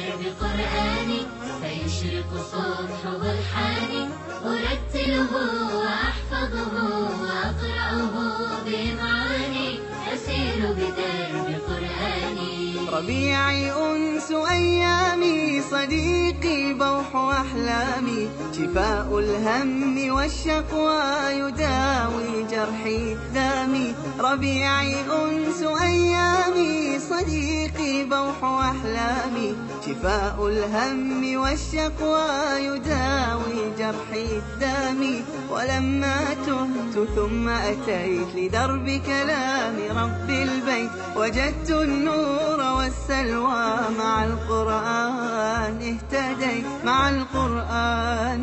بقرآني فيشرق صبح برحاني أرتله وأحفظه وأقرأه بإمعاني أسير بدرب قرآني ربيعي أنس أيامي صديقي بوح أحلامي شفاء الهم والشقوى يداوي جرحي دامي ربيعي أنس أيامي صديقي بوح أحلامي شفاء الهم والشقوى يداوي جرحي دامي ولما تهت ثم أتيت لدرب كلام رب البيت وجدت النور والسلوى مع القرآن اهتديت مع القرآن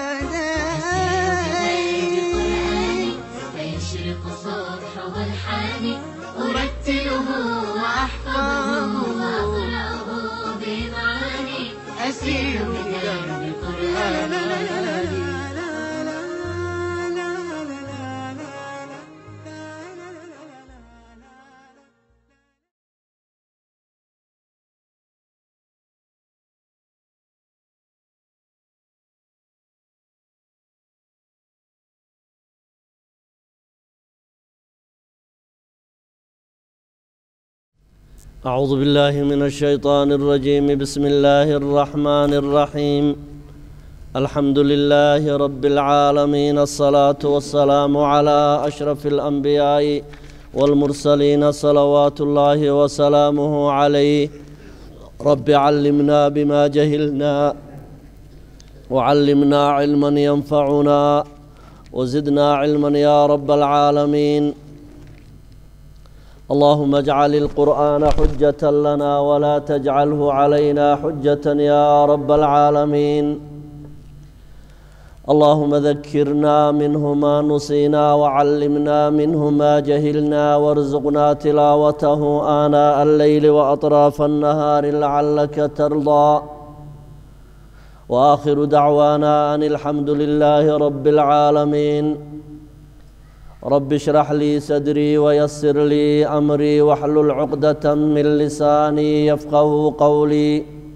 بقرآني اهتديت فيشرق صبح برحاني أرتله وأحفظه وأقرأه بإمعاني أسير بدرب قرآني أعوذ بالله من الشيطان الرجيم بسم الله الرحمن الرحيم الحمد لله رب العالمين الصلاة والسلام على أشرف الأنبياء والمرسلين صلوات الله وسلامه عليه رب علمنا بما جهلنا وعلمنا علما ينفعنا وزدنا علما يا رب العالمين اللهم اجعل القرآن حجة لنا ولا تجعله علينا حجة يا رب العالمين اللهم ذكرنا منه ما نسينا وعلمنا منه ما جهلنا وارزقنا تلاوته آناء الليل وأطراف النهار لعلك ترضى وآخر دعوانا أن الحمد لله رب العالمين رب اشرح لي صدري ويسر لي امري واحلل عقدة من لساني يفقه قولي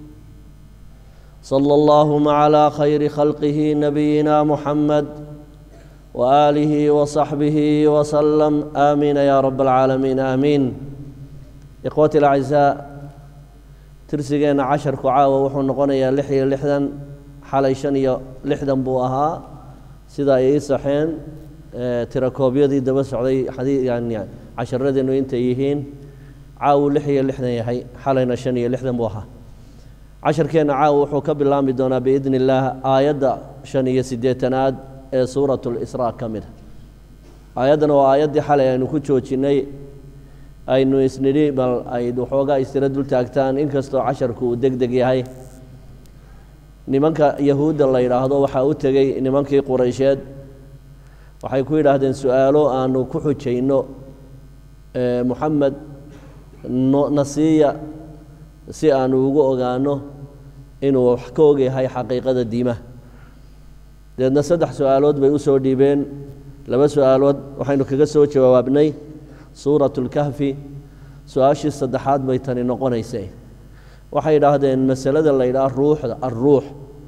صلى اللهم على خير خلقه نبينا محمد وآله وصحبه وسلم آمين يا رب العالمين آمين إخوتي الأعزاء ترسيقنا عشر كعاوة وحو نقونيا لحية لحدا حالي شنية لحدا بوها سيدا يسحين tirakoobyadii daba socday xadii yani casharadeennu intay yihiin caawu lix iyo lixdan yahay xalayna shan iyo lixdan buu ahaa casharkeenna caawu wuxuu ka bilaami doonaa biidni illaah aayadda shan iyo siddeetanaad ee suurat lisraa ka mid a aayaddana waa aayaddii xalay aynu ku joojinnay aynu isnidhi bal ay waxoogaa istira dul taagtaan inkastoo casharku uu deg deg yahay nimanka yahuudda la yidhaahdo waxaa u tegey nimankii quraysheed waxay ku yidhaahdeen su-aalo aanu ku xujayno moxamed nasiiya si aanu ugu ogaano inuu wax ka ogyahay xaqiiqada diimaha deedna saddex su-aalood bay u soo dhiibeen laba su-aalood waxaynu kaga soo jawaabnay suuratu اlkahfi su-aashii saddexaad bay tani noqonaysay waxay idhaahdeen masalada la yidhaha ruuxda alruux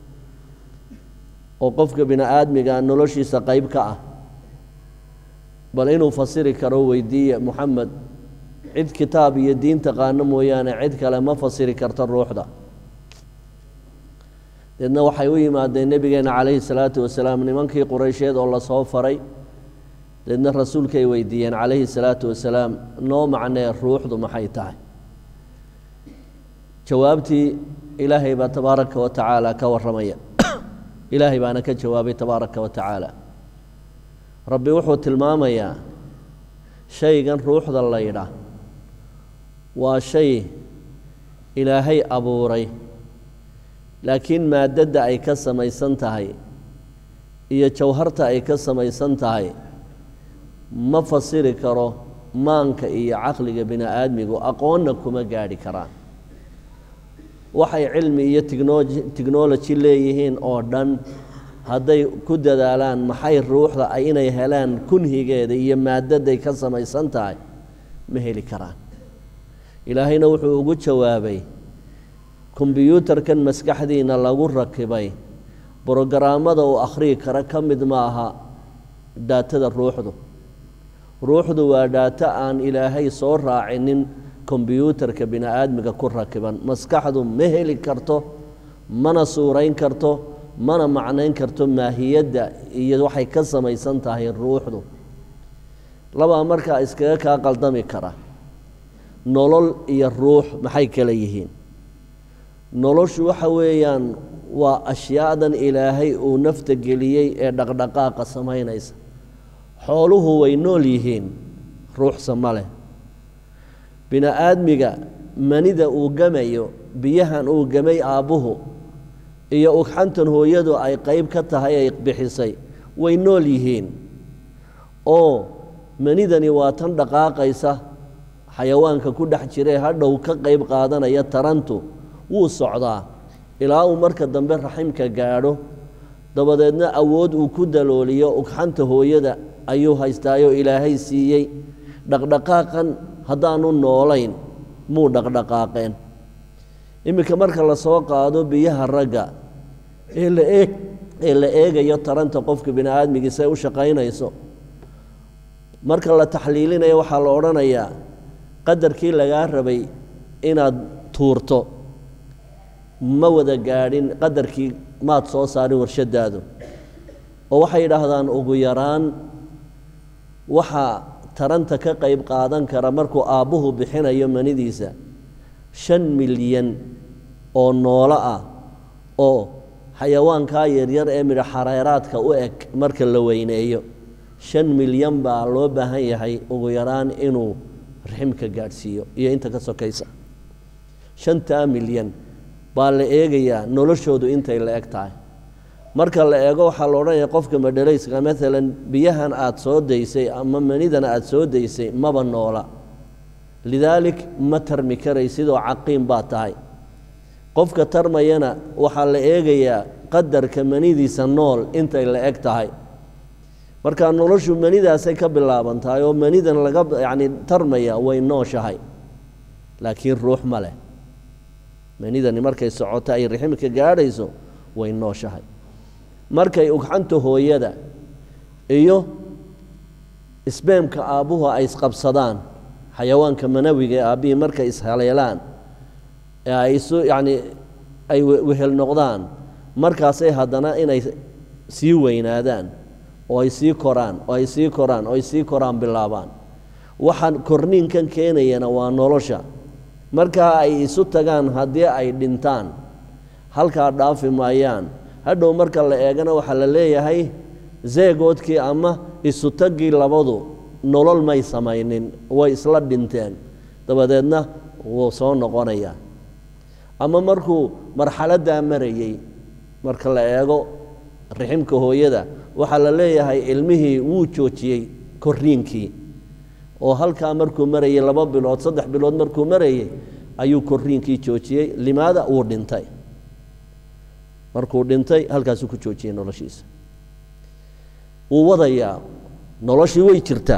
oo qofka bini aadmiga noloshiisa qeyb ka ah bal inuu fasiri karo weydiiye moxamed cid kitaab iyo diin taqaano mooyaane cid kale ma fasiri karto ruuxda deedna waxay u yimaadeen nebigeena calayhi salaatu wasalaam nimankii qureysheed oo lasoo faray deedna rasuulkay weydiiyeen calayhi salaatu wasalaam noo macnee ruuxdu maxay tahay jawaabtii ilaahay baa tabaaraka wa tacaala ka warramaya ilaahay baana ka jawaabay tabaaraka wa tacaala rabbi wuxuu tilmaamayaa shaygan ruuxda la yidhaah waa shay ilaahay abuuray laakiin maadadda ay ka samaysan tahay iyo jawharta ay ka samaysan tahay ma fasiri karo maanka iyo caqliga bini aadmigu aqoonna kuma gaadhi karaan waxay cilmi iyo tichnology technology leeyihiin oo dhan hadday ku dadaalaan maxay ruuxda ay inay helaan kunhigeeda iyo maadaday ka samaysan tahay ma heli karaan ilaahayna wuxuu ugu jawaabay kombyuutarkan maskaxdiina lagu rakibay brogaraamada uu akhriyi kara ka mid ma aha dhaatada ruuxdu ruuxdu waa dhaato aan ilaahay soo raacinin kombyuutarka bini aadmiga ku rakiban maskaxdu ma heli karto mana suurayn karto mana macnayn karto maahiyadda iyo waxay ka samaysan tahay ruuxdu labaa markaa iskaga kaa qaldami kara nolol iyo ruux maxay kala yihiin noloshu waxa weeyaan waa ashyaadan ilaahay uu nafta geliyey ee dhaqdhaqaaqa samaynaysa xooluhu way nool yihiin ruuxsa ma leh bini aadmiga manida uu gamayo biyahan uu gamay aabbuhu iyo ugxantan hooyadu ay qayb ka tahay ay bixisay way nool yihiin oo manidani waa tan dhaqaaqaysa xayawaanka ku dhex jiree hadhow ka qayb qaadanaya tarantu wuu socdaa ilaa uu marka dambe raximka gaadho dabadeedna awood uu ku dalooliyo ugxanta hooyada ayuu haystaayoo ilaahay siiyey dhaqdhaqaaqan haddaanu noolayn muu dhaqdhaqaaqeen iminka marka la soo qaado biyaha ragga ee la eeg ee la eegayo taranta qofka bini aadmigiisa ay u shaqaynayso marka la taxliilinayo waxaa la odhanayaa qadarkii lagaa rabay inaad tuurto ma wada gaadhin qadarkii maad soo saarin warshadaadu oo waxay yidhaahdaan ugu yaraan waxaa taranta ka qayb qaadan kara markuu aabbuhu bixinayo manidiisa shan milyan oo noolo ah oo xayawaankaa yaryar ee midho xareeraadka u eg marka la weyneeyo shan milyan baa loo baahan yahay ugu yaraan inuu raximka gaadhsiiyo iyo inta ka sokaysa shantaa milyan baa la eegayaa noloshoodu intay la eg tahay marka la eego waxaa la odhanaya qofka madhalayska maalan biyahan aada soo daysay ama manidan aada soo daysay maba noola lidaalik ma tarmi karay sidoo caqiim baa tahay qofka tarmayana waxaa la eegayaa qadarka manidiisa nool intay la eg tahay marka noloshu manidaasay ka bilaaban tahay oo manidan laga yacni tarmaya way nooshahay laakiin ruux ma leh manidani markay socoto ay raximka gaadhayso way nooshahay markay ugxanta hooyada iyo isbeemka aabbuhu ay isqabsadaan xayawaanka manawiga ee aabbihii markay ishaleelaan ee ay isu yacni ay wehel noqdaan markaasay haddana inay sii weynaadaan oo ay sii koraan oo ay sii koraan oo ay sii koraan bilaabaan waxaan korniinkan keenayana waa nolosha markaa ay isu tagaan haddii ay dhintaan halkaa dhaafi maayaan hadhow marka la eegana waxaa la leeyahay zeegoodkii ama isu taggii labadu nolol may samaynin way isla dhinteen dabadeedna wuu soo noqonayaa ama markuu marxaladdaa marayey marka la eego raximka hooyada waxaa la leeyahay ilmihii wuu joojiyey korriinkii oo halkaa markuu marayey laba bilood saddex bilood markuu marayey ayuu korriinkii joojiyey limaada wuu dhintay markuu dhintay halkaasuu ku joojiyey noloshiisa wuu wadayaa noloshii way jirtaa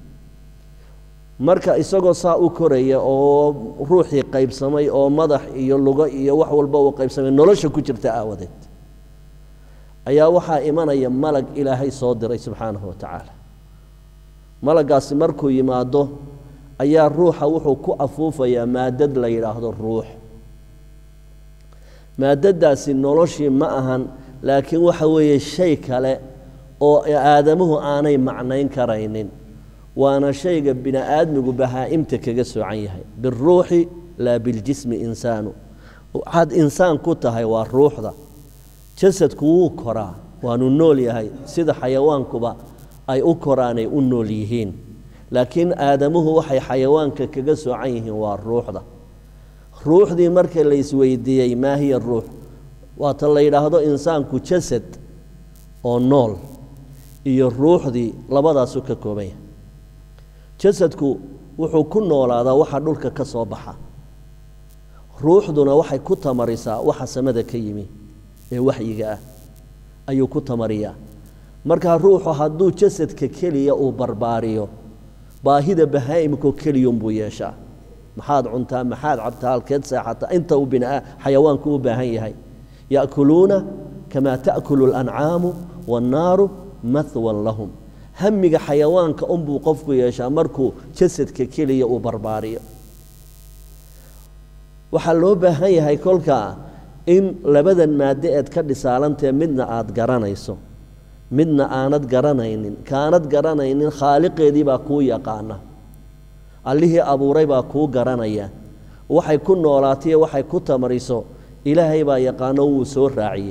marka isagoo saa u koraya oo ruuxii qaybsamay oo madax iyo lugo iyo wax walba uu qaybsamay nolosha ku jirta aawadeed ayaa waxaa imanaya malag ilaahay soo diray subxaanahu wa tacaala malagaasi markuu yimaado ayaa ruuxa wuxuu ku afuufayaa maadad la yidhaahdo ruux maadadaasi noloshii ma ahan laakiin waxa weeye shay kale oo aadamuhu aanay macnayn karaynin waana shayga bini aadmigu bahaa'imta kaga soocan yahay biruuxi laa biljismi insaanu waxaad insaan ku tahay waa ruuxda jasadku wuu koraa waanu nool yahay sida xayawaankuba ay u koraanay u nool yihiin laakiin aadamuhu waxay xayawaanka kaga soocan yihiin waa ruuxda ruuxdii marka la isweydiiyey maa hiya ruux waata la yidhaahdo insaanku jasad oo nool iyo ruuxdii labadaasu ka kooban yahay jasadku wuxuu ku noolaadaa waxa dhulka ka soo baxa ruuxduna waxay ku tamarisaa waxa samada ka yimi ee waxyiga ah ayuu ku tamariyaa markaa ruuxu hadduu jasadka keliya uu barbaariyo baahida bahaa'imkoo keliyunbuu yeeshaa maxaad cuntaa maxaad cabtaa halkeed seexataa inta uu bina xayawaanku u baahan yahay ya'kuluuna kamaa ta'kulu alancaamu waannaaru mahwan lahum hamiga xayawaanka unbuu qofku yeeshaa markuu jasadka keliya uu barbaariyo waxaa loo baahan yahay kolkaa in labadan maaddo eed ka dhisaalantae midna aad garanayso midna aanad garanaynin kaanad garanaynin khaaliqeedii baa kuu yaqaana allihii abuuray baa kuu garanaya waxay ku noolaataiyo waxay ku tamariso ilaahay baa yaqaano wuu soo raaciyey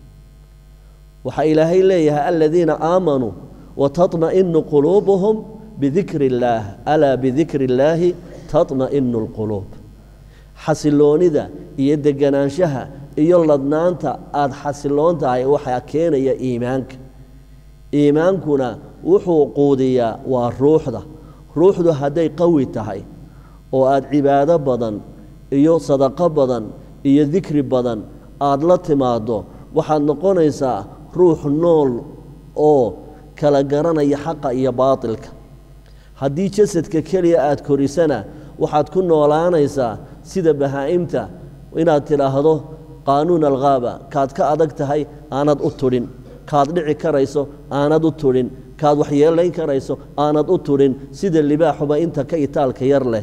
waxaa ilaahay leeyahay aladiina aamanuu wataطma'inu quluubuhum bidikri illaah alaa bidikri illaahi taطma'inu اlquluub xasiloonida iyo deganaanshaha iyo ladnaanta aada xasiloon tahay waxaa keenaya iimaanka iimaankuna wuxuu quudiyaa waa ruuxda ruuxdu hadday qawi tahay oo aada cibaado badan iyo sadaqo badan iyo dikri badan aada la timaaddo waxaad noqonaysaa ruux nool oo kala garanaya xaqa iyo baatilka haddii jasadka keliya aada korisana waxaad ku noolaanaysaa sida bahaa'imta inaad tidhaahdo qaanuun alghaaba kaad ka adag tahay aanad u tudhin kaad dhici karayso aanad u tudhin kaad waxyeelayn karayso aanad u tudhin sida libaaxuba inta ka itaalka yar leh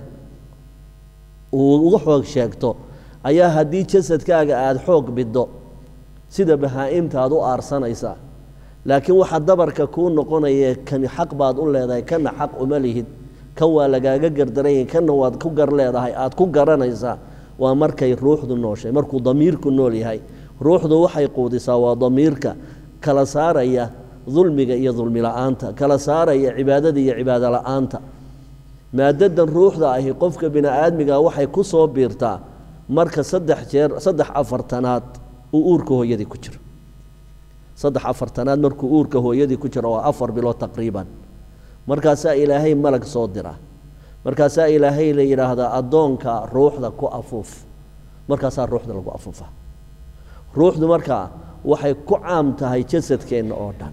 uu uga xoog sheegto ayaa haddii jasadkaaga aada xoog biddo sida bahaa'imta aad u aarsanaysaa laakiin waxaa dabarka kuu noqonaya kani xaq baad u leedahay kana xaq uma lihid kan waa lagaaga gardaranya kanna waad ku gar leedahay aad ku garanaysaa waa markay ruuxdu nooshay markuu damiirku nool yahay ruuxdu waxay quudisaa waa damiirka kala saaraya dulmiga iyo dulmi la'aanta kala saaraya cibaadada iyo cibaado la'aanta maadadan ruuxda ahi qofka bini aadmiga waxay ku soo biirtaa marka saddex jeer saddex afartanaad uu uurka hooyadii ku jiro saddex afartanaad markuu uurka hooyadii ku jiro waa afar bilood taqriiban markaasaa ilaahay malag soo dira markaasaa ilaahay la yidhaahdaa addoonka ruuxda ku afuuf markaasaa ruuxda lagu afuufa ruuxdu markaa waxay ku caam tahay jasadkeenna oo dhan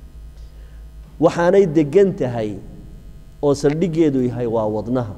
waxaanay degan tahay oo saldhiggeedu yahay waa wadnaha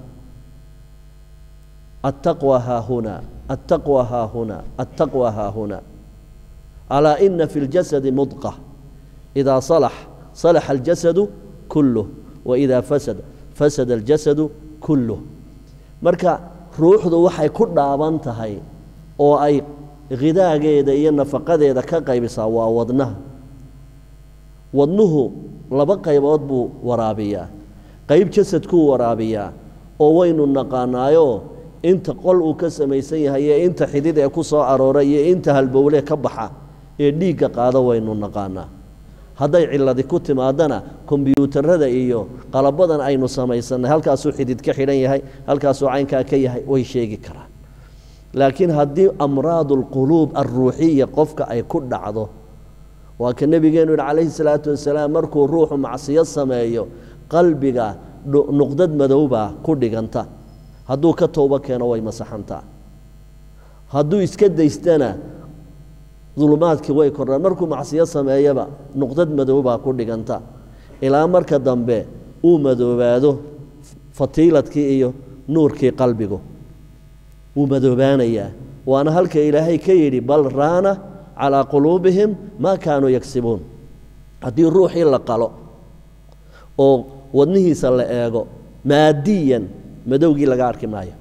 attaqwa haahuna attaqwa haahuna attaqwa haahuna alaa ina fi اljasadi mudqa idaa salax salaxa aljasadu kulluh waidaa fasada fasada aljasadu kulluh marka ruuxdu waxay ku dhaaban tahay oo ay khidaageeda iyo nafaqadeeda ka qaybisaa waa wadnaha wadnuhu laba qaybood buu waraabiyaa qayb jasadkuu waraabiyaa oo waynu naqaanaayoo inta qol uu ka samaysan yahay iyo inta xidid ee ku soo aroora iyo inta halbowle ka baxa ee dhiigga qaado waynu naqaanaa hadday ciladi ku timaadana kombyuutarada iyo qalabadan aynu samaysannay halkaasuu xidid ka xidhan yahay halkaasuu caynkaa ka yahay way sheegi karaan laakiin haddii amraadu alquluub alruuxiya qofka ay ku dhacdo waa ka nebigeenu yidhi calayhi salaatu wasalaam markuu ruuxu macsiyo sameeyo qalbiga nuqdad madowbaa ku dhiganta hadduu ka towbo keeno way masaxantaa hadduu iska daystana dulumaadkii way kordhaan markuu macsiyo sameeyaba nuqdad madowbaa ku dhiganta ilaa marka dambe uu madoobaado fatiiladkii iyo nuurkii qalbigu wuu madoobaanayaa waana halka ilaahay ka yidhi bal raana calaa quluubihim maa kaanuu yagsibuun haddii ruuxii la qalo oo wadnihiisa la eego maadiyan madowgii laga arki maayo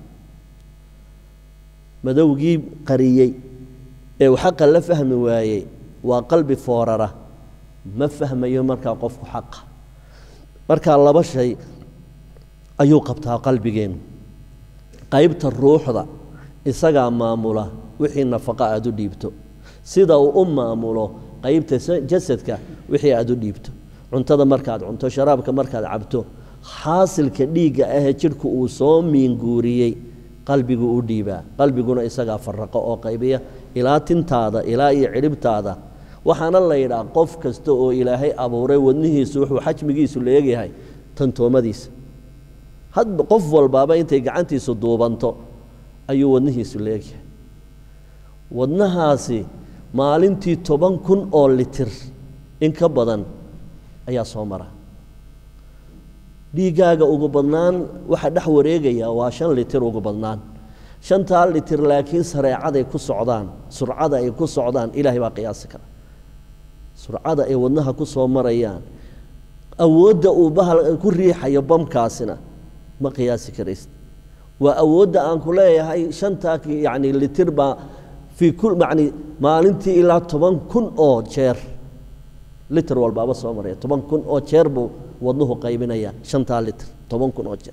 madowgii qariyey ee uu xaqa la fahmi waayey waa qalbi foorara ma fahmayo markaa qofku xaqa markaa laba shay ayuu qabtaa qalbigeennu qaybta ruuxda isagaa maamula wixii nafaqa aad u dhiibto sida uu u maamulo qaybta jasadka wixii aad u dhiibto cuntada markaad cunto sharaabka markaad cabto xaasilka dhiigga ahee jidhku uu soo miinguuriyey qalbigu u dhiibaa qalbiguna isagaa faraqo oo qaybiya ilaa tintaada ilaa iyo cidhibtaada waxaana la yidhaha qof kasta oo ilaahay abuuray wadnihiisu wuxuu xajmigiisu leegyahay tantoomadiisa hadba qof walbaaba intay gacantiisu duubanto ayuu wadnihiisu leegyahay wadnahaasi maalintii toban kun oo litir in ka badan ayaa soo mara dhiiggaaga ugu badnaan waxa dhex wareegaya waa shan litir ugu badnaan shantaa litir laakiin sareecaday ku socdaan surcada ay ku socdaan ilaahay baa qiyaasi kara surcada ay wadnaha ku soo marayaan awoodda uu bahal ku riixayo bamkaasina ma qiyaasi karaysid waa awoodda aan ku leeyahay shantaa yacni litir baa fii kul yacni maalintii ilaa toban kun oo jeer litir walbaaba soo maraya toban kun oo jeer buu wadnuhu qaybinaya shantaa litir toban kun oo jeer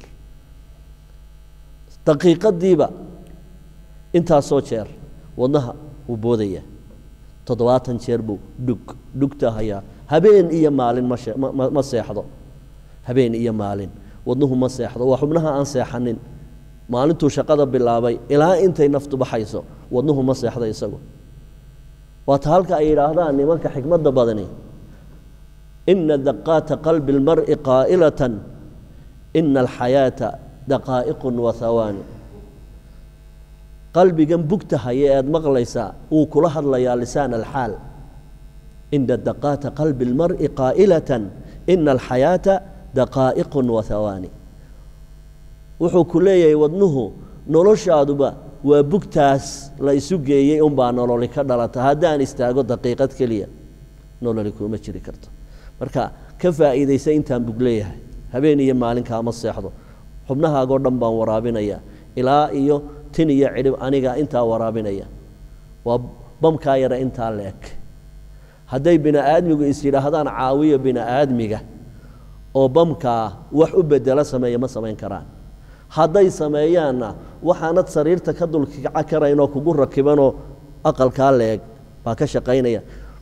daqiiqadiiba intaasoo jeer wadnaha wuu boodaya toddobaatan jeer buu dhug dhugta hayaa habeen iyo maalin ma shee- ma- ma ma seexdo habeen iyo maalin wadnuhu ma seexdo waa xubnaha aan seexanin maalintuu shaqada bilaabay ilaa intay naftu baxayso wadnuhu ma seexdo isagu waata halka ay yidhaahdaan nimanka xikmadda badani ina daqaata qalbi اlmar'i qaa'ilatan ina alxayaata daqaa'iqun wa hawaani qalbigan bugta haya ead maqlaysaa wuu kula hadlayaa lisaan alxaal ina daqaata qalbi اlmar'i qaa'ilatan ina alxayaata daqaa'iqun wa hawaani wuxuu ku leeyahay wadnuhu noloshaaduba waa bugtaas la isu geeyey unbaa nololi ka dhalata haddaan istaago daqiiqad keliya nololi kuma jiri karto marka ka faa'iidaysa intaan bug leeyahay habeen iyo maalinkaama seexdo xubnahaagoo dhan baan waraabinaya ilaa iyo tin iyo cidhib aniga intaa waraabinaya waa bamkaa yara intaa leeg hadday bini aadmigu is yidhaahdaan caawiyo bini aadmiga oo bamkaa wax u bedelo sameeya ma samayn karaan hadday sameeyaanna waxaanad sariirta ka dulkica karaynoo kugu rakibanoo aqalkaa leeg baa ka shaqaynaya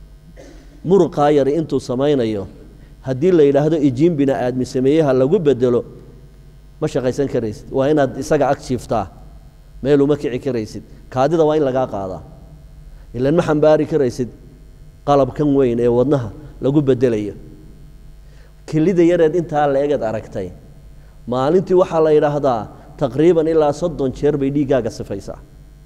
muruqaa yari intuu samaynayo haddii la yidhaahdo ijiin bini aadmi sameeyaha lagu bedelo ma shaqaysan karaysid waa inaad isaga ag jiiftaa meeluma kici karaysid kaadida waa in lagaa qaadaa ilan ma xambaari karaysid qalabkan weyn ee wadnaha lagu bedelayo kelida yareed intaa la-egeed aragtay maalintii waxaa la yidhaahdaa taqriiban ilaa soddon jeer bay dhiiggaaga sifaysaa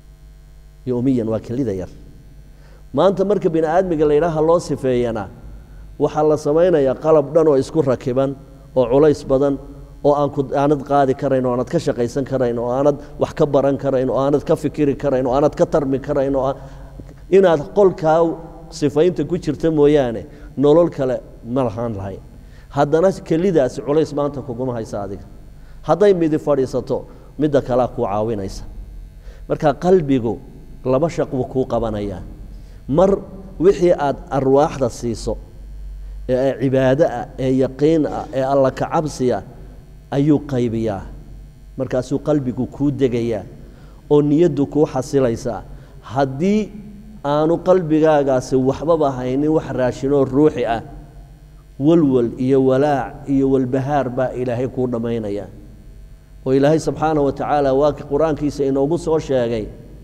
yomiyan waa kelida yar maanta marka bini aadmiga la yidhaaha loo sifeeyana waxaa la samaynayaa qalab dhan oo isku rakiban oo culays badan oo aan ku aanad qaadi karayn oo aanad ka shaqaysan karayn oo aanad wax ka baran karayn oo aanad ka fikiri karayn oo aanad ka tarmi karayn oo aan- inaad qolkaa sifaynta ku jirta mooyaane nolol kale ma lahaan lahayn haddana kelidaasi culays maanta kuguma haysa adiga hadday midi fadhiisato midda kalea kuu caawinaysa marka qalbigu laba shaq buu kuu qabanayaa mar wixii aad arwaaxda siiso ee cibaado ah ee yaqiin ah ee alla kacabsiya ayuu qaybiyaa markaasuu qalbigu kuu degayaa oo niyaddu kuu xasilaysaa haddii aanu qalbigaagaasi waxbaba haynin wax raashinoo ruuxi ah walwal iyo walaac iyo walbahaar baa ilaahay kuu dhammaynaya oo ilaahay subxaanaه wa tacaala waa ka qur-aankiisa inoogu soo sheegay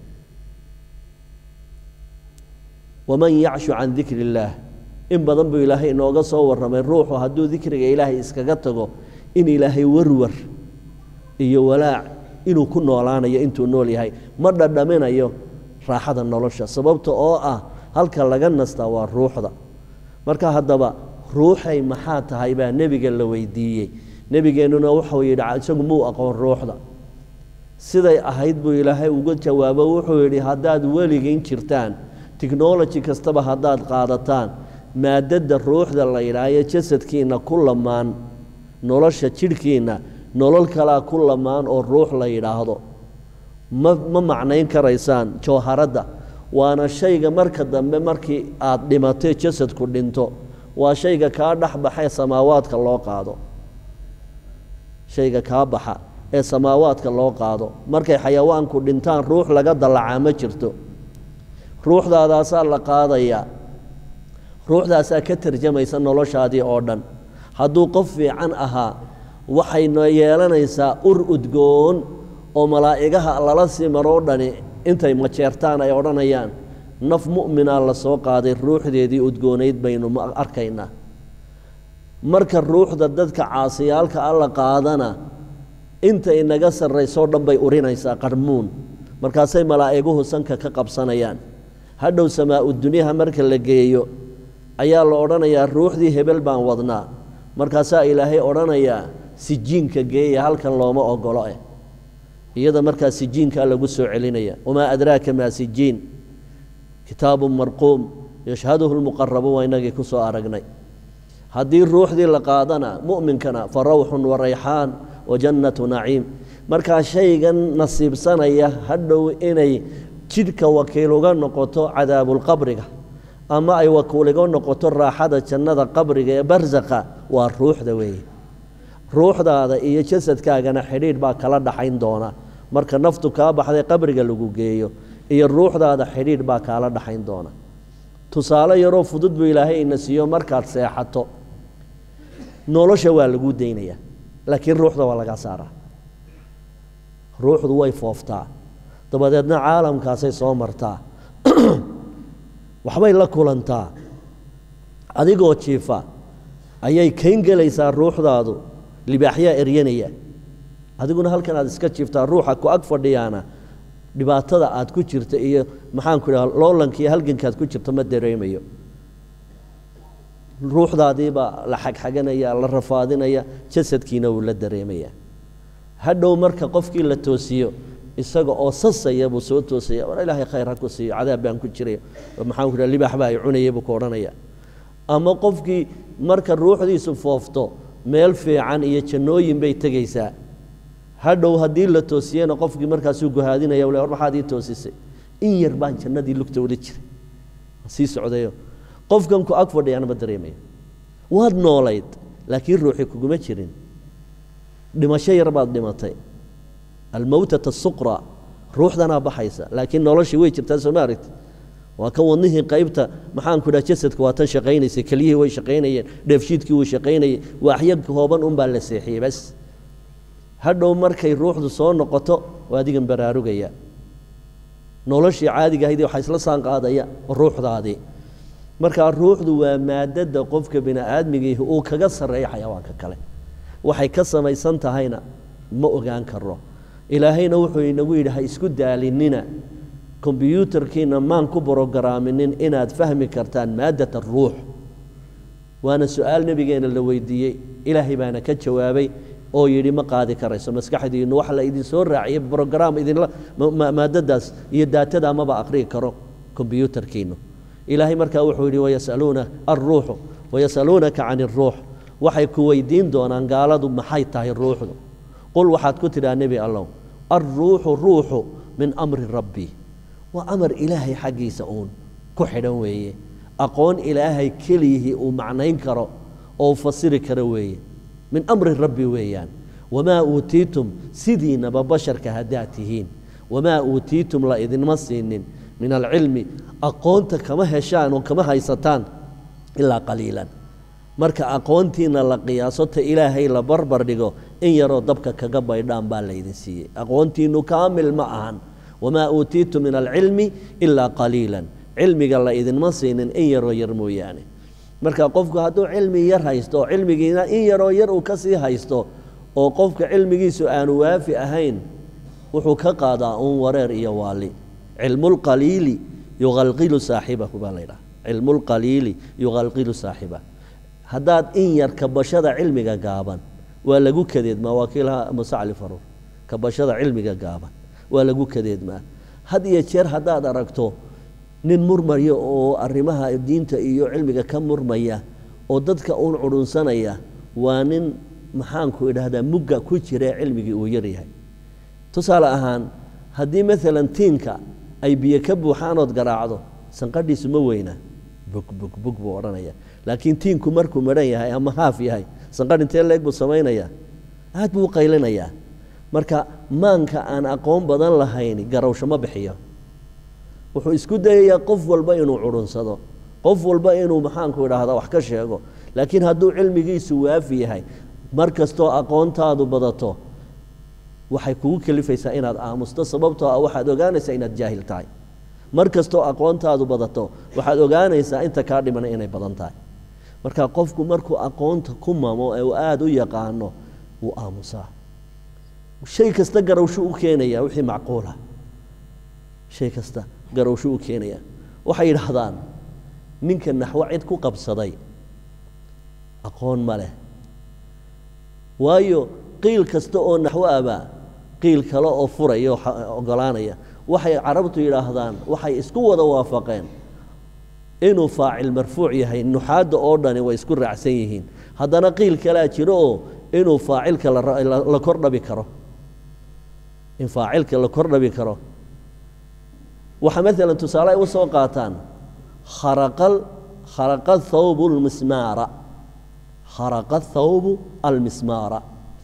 waman yacshu can dikri اllaah in badan buu ilaahay inooga soo warramay ruuxu hadduu dikriga ilaahay iskaga tago in ilaahay warwar iyo walaac inuu ku noolaanayo intuu nool yahay ma dhadhaminayo raaxada nolosha sababta oo ah halka laga nastaa waa ruuxda marka haddaba ruuxay maxaa tahay baa nebiga la weydiiyey nebigeennuna wuxuu yidhi isagu muu aqoon ruuxda siday ahayd buu ilaahay uga jawaabo wuxuu yidhi haddaad weligiin jirtaan technology kastaba haddaad qaadataan maadadda ruuxda la yidhaahayo jasadkiinna ku lamaan nolosha jidhkiinna nolol kalaa ku lamaan oo ruux la yidhaahdo ma ma macnayn karaysaan jawharadda waana shayga marka dambe markii aad dhimatay jasadku dhinto waa shayga kaa dhex baxee samaawaadka loo qaado shayga kaa baxa ee samaawaadka loo qaado markay xayawaanku dhintaan ruux laga dallacaa ma jirto ruuxdaadaasaa la qaadayaa ruuxdaasaa ka tarjamaysa noloshaadii oo dhan hadduu qof fiican ahaa waxayna yeelanaysaa ur udgoon oo malaa'igaha lala sii maroo dhani intay majeertaan ay odhanayaan naf mu'minaa la soo qaaday ruuxdeedii udgoonayd baynu ma arkaynaa marka ruuxda dadka caasiyaalka alla qaadana inta inaga sarraysoo dhan bay urinaysaa qarmuun markaasay malaa'iguhu sanka ka qabsanayaan hadhow samaa-u dunyaha marka la geeyo ayaa la odhanayaa ruuxdii hebel baan wadnaa markaasaa ilaahay odhanayaa sijiinka geeya halkan looma ogolo eh iyada markaa sijiinkaa lagu soo celinaya wamaa adraaka maa sijiin kitaabu marquum yashhaduhu lmuqarabuun waa inagii ku soo aragnay haddii ruuxdii la qaadana mu'minkana fa rawxun wa rayxaan wa jannatu naciim markaa shaygan nasiibsanaya hadhow inay jidhka wakiil uga noqoto cadaabulqabriga ama ay wakiil uga noqoto raaxada jannada qabriga ee barsaqa waa ruuxda weeye ruuxdaada iyo jasadkaagana xidhiidh baa kala dhaxayn doona marka naftu kaa baxday qabriga lagu geeyo iyo ruuxdaada xidhiidh baa kaala dhaxayn doona tusaale yaroo fudud buu ilaahay ina siiyo markaad seexato nolosha waa laguu daynayaa laakiin ruuxda waa lagaa saaraa ruuxdu way fooftaa dabadeedna caalamkaasay soo martaa waxbay la kulantaa adigoo jiifa ayay kayn gelaysaa ruuxdaadu libaaxyaa eryanaya adiguna halkan aad iska jiiftaa ruuxa ku ag fadhiyaana dhibaatada aad ku jirta iyo maxaanku idhaha loolanka iyo halgankaad ku jirto ma dareemayo ruuxdaadiibaa la xagxaganaya la rafaadinaya jasadkiina wuu la dareemaya hadhow marka qofkii la toosiyo isaga oo sasaya buu soo toosaya war ilaahay khayr ha ku siiyo cadaab baan ku jiraya maxaanku idhaha libaax baa ay cunaya buu ku odhanaya ama qofkii marka ruuxdiisu foofto meel fiican iyo jannooyin bay tegaysaa hadhow haddii la toosiyena qofkii markaasuu guhaadinaya war maxaad ii toosisay in yar baan jannadii lugta ula jiray sii socdayo qofkan ku ag fadhiyana ma dareemaya waad noolayd laakiin ruuxi kuguma jirin dhimasho yar baad dhimatay almowtata suqra ruuxdanaa baxaysa laakiin noloshii way jirtaa soo ma aragti waa kan wadnihii qaybta maxaanku idhaha jasadka waa tan shaqaynaysay keliyihii way shaqaynayeen dheefshiidkii wuu shaqaynayay waaxyo kooban unbaa la seexiyey bas hadhow markay ruuxdu soo noqoto waa adigan baraarugaya noloshii caadiga ahayd waxaa isla saan qaadaya ruuxdaadii markaa ruuxdu waa maadada qofka bini aadmigiihi uu kaga sarreeya xayawaanka kale waxay ka samaysan tahayna ma ogaan karo ilaahayna wuxuu inagu yidhi ha isku daalinina kombyuutarkiina maan ku brogaraaminin inaad fahmi kartaan maaddata ruux waana su-aal nebigeena la weydiiyey ilaahay baana ka jawaabay oo yidhi ma qaadi karayso maskaxdiinnu wax la idin soo raaciyay brograam idinla maadadaas iyo daatada maba aqri'i karo kombyuutarkiinnu ilaahay markaa wuxuu yidhi wayasaluuna alruuxu wayasaluunaka can iruux waxay ku weydiin doonaan gaaladu maxay tahay ruuxdu qul waxaad ku tidhaha nebi allow alruuxu ruuxu min amri rabbi waa amar ilaahay xaggiisa uun ku xidhan weeye aqoon ilaahay keliyihii uu macnayn karo oo fasiri karo weeye min amri rabbi weeyaan wamaa uutiitum sidiinaba basharka haddaad tihiin wamaa uutiitum la idinma siinin min alcilmi aqoonta kama heshaan oo kama haysataan ilaa qaliilan marka aqoontiina la qiyaaso ta ilaahay la barbar dhigo in yaroo dabka kaga baydhaan baa laydin siiyey aqoontiinnu kaamil ma ahan wamaa uutiitum min alcilmi ilaa qaliilan cilmiga la idinma siinin in yaroo yar mooyaane marka qofku hadduu cilmi yar haysto oo cilmigiina in yaroo yar uu ka sii haysto oo qofka cilmigiisu aanu waafi ahayn wuxuu ka qaadaa uun wareer iyo waali cilmulqaliili yuqalqilu saaxibahu baa laydhaha cilmulqaliili yuqalqilu saaxiba haddaad in yar kabashada cilmiga gaaban waa lagu kadeedmaa waa kiilaha musacli faruur kabashada cilmiga gaaban waa lagu kadeedmaa had iyo jeer haddaad aragto nin murmaya oo arrimaha diinta iyo cilmiga ka murmaya oo dadka uun cudhunsanaya waa nin maxaanku idhaahdaa mugga ku jira ee cilmigii uu yaryahay tusaale ahaan haddii maalan tiinka ay biyo ka buuxaanood garaacdo sanqadhiisu ma weyna bug bug bug buu odhanaya laakiin tiinku markuu madhan yahay ama haaf yahay sanqadh intee leeg buu samaynayaa aad buu u qaylinayaa marka maanka aan aqoon badan lahayn garawsho ma bixiyo wuxuu isku dayayaa qof walba inuu cudhunsado qof walba inuu maxaanku idhaahda wax ka sheego laakiin hadduu cilmigiisu waafi yahay mar kastoo aqoontaadu badato waxay kugu kelifaysaa inaad aamusto sababtoo ah waxaad ogaanaysaa inaad jaahil tahay mar kastoo aqoontaadu badato waxaad ogaanaysaa inta kaa dhimana inay badan tahay marka qofku markuu aqoonta ku mamo ee uu aada u yaqaano wuu aamusaa shay kasta garawshu u keenaya wixii macquula shay kasta garawshu u keenaya waxay yidhaahdaan ninka naxwo cid ku qabsaday aqoon ma leh waayo qiil kasta oo naxwo abaa qiil kale oo furaya oo ogolaanaya waxay carabtu yidhaahdaan waxay isku wada waafaqeen inuu faacil marfuuc yahay nuxaadda oo dhani way isku raacsan yihiin haddana qiil kalea jiro oo inuu faacilka la kor dhabi karo in faacilka la kor dhabi karo waxaa maalan tusaale ay u soo qaataan kharaqal kharaqa thawbu lmismaara kharaqa thawbu almismaara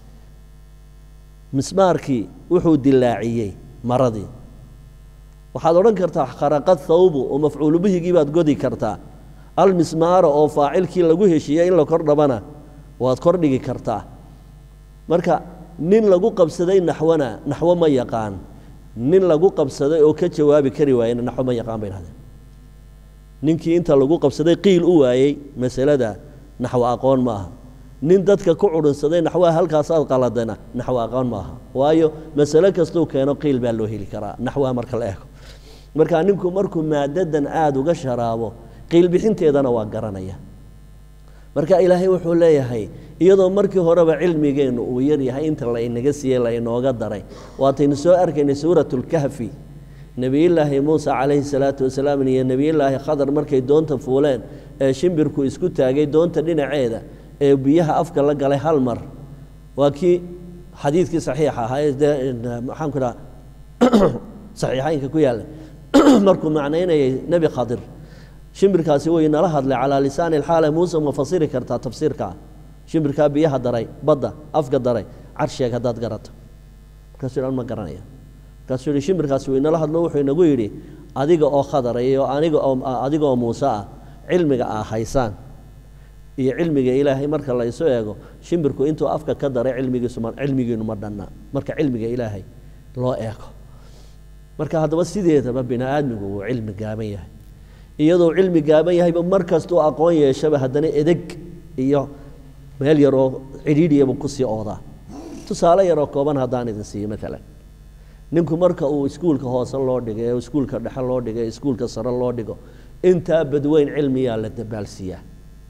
mismaarkii wuxuu dilaaciyey maradii waxaad odhan kartaa kharaqa thawbu oo mafcuulu bihigii baad godi kartaa almismaara oo faacilkii lagu heshiiyey in la kor dhabana waad kor dhigi kartaa marka nin lagu qabsaday naxwana naxwo ma yaqaan nin lagu qabsaday oo ka jawaabi kari waayena naxwo ma yaqaan bay dhahdeen ninkii inta lagu qabsaday qiil u waayey masalada naxwo aqoon ma aha nin dadka ku cudhunsaday naxwaha halkaasaad qaladana naxwo aqoon ma aha waayo masale kastuu keeno qiil baa loo heli karaa naxwaha marka la eego marka ninku markuu maadadan aada uga sharaabo qiil bixinteedana waa garanaya marka ilaahay wuxuu leeyahay iyadoo markii horeba cilmigeennu uu yaryahay inta la inaga siiyey la inooga daray waataynu soo arkaynay suuratulkahfi nebiyullaahi muuse calayhi salaatu wasalaam iyo nebiyullaahi khadar markay doonta fuuleen ee shimbirku isku taagay doonta dhinaceeda ee biyaha afka la galay hal mar waa kii xadiidkii saxiixa ahaa ee dee maxaanku dhaha saxiixaynka ku yaalla markuu macnaynayay nebi khadir shimbirkaasi way nala hadlay calaa lisaani alxaale muuse ma fasiri kartaa tafsiirkaa shimbirkaa biyaha daray badda afka daray carsheeg haddaad garato markaasuu dhan ma garanaya markaasuu yihi shimbirkaasi way nala hadlo wuxuu inagu yidhi adiga oo khadara iyo aniga oo adiga oo muuse ah cilmiga aa haysaan iyo cilmiga ilaahay marka la isu eego shimbirku intuu afka ka daray cilmigiisu ma cilmigiinu ma dhanna marka cilmiga ilaahay loo eego marka haddaba sideedaba bini aadmigu wuu cilmi gaaban yahay iyadoo cilmi gaaban yahayba mar kastuu aqoon yeeshaba haddana edeg iyo meel yaroo cidhiidhiyaba kusii oodaa tusaale yaroo kooban haddaan idin siiyo maalan ninku marka uu iskuulka hoose loo dhigo ee iskuulka dhexe loo dhigo ee iskuulka sare loo dhigo intaa badweyn cilmiyaa la dabaalsiiyaa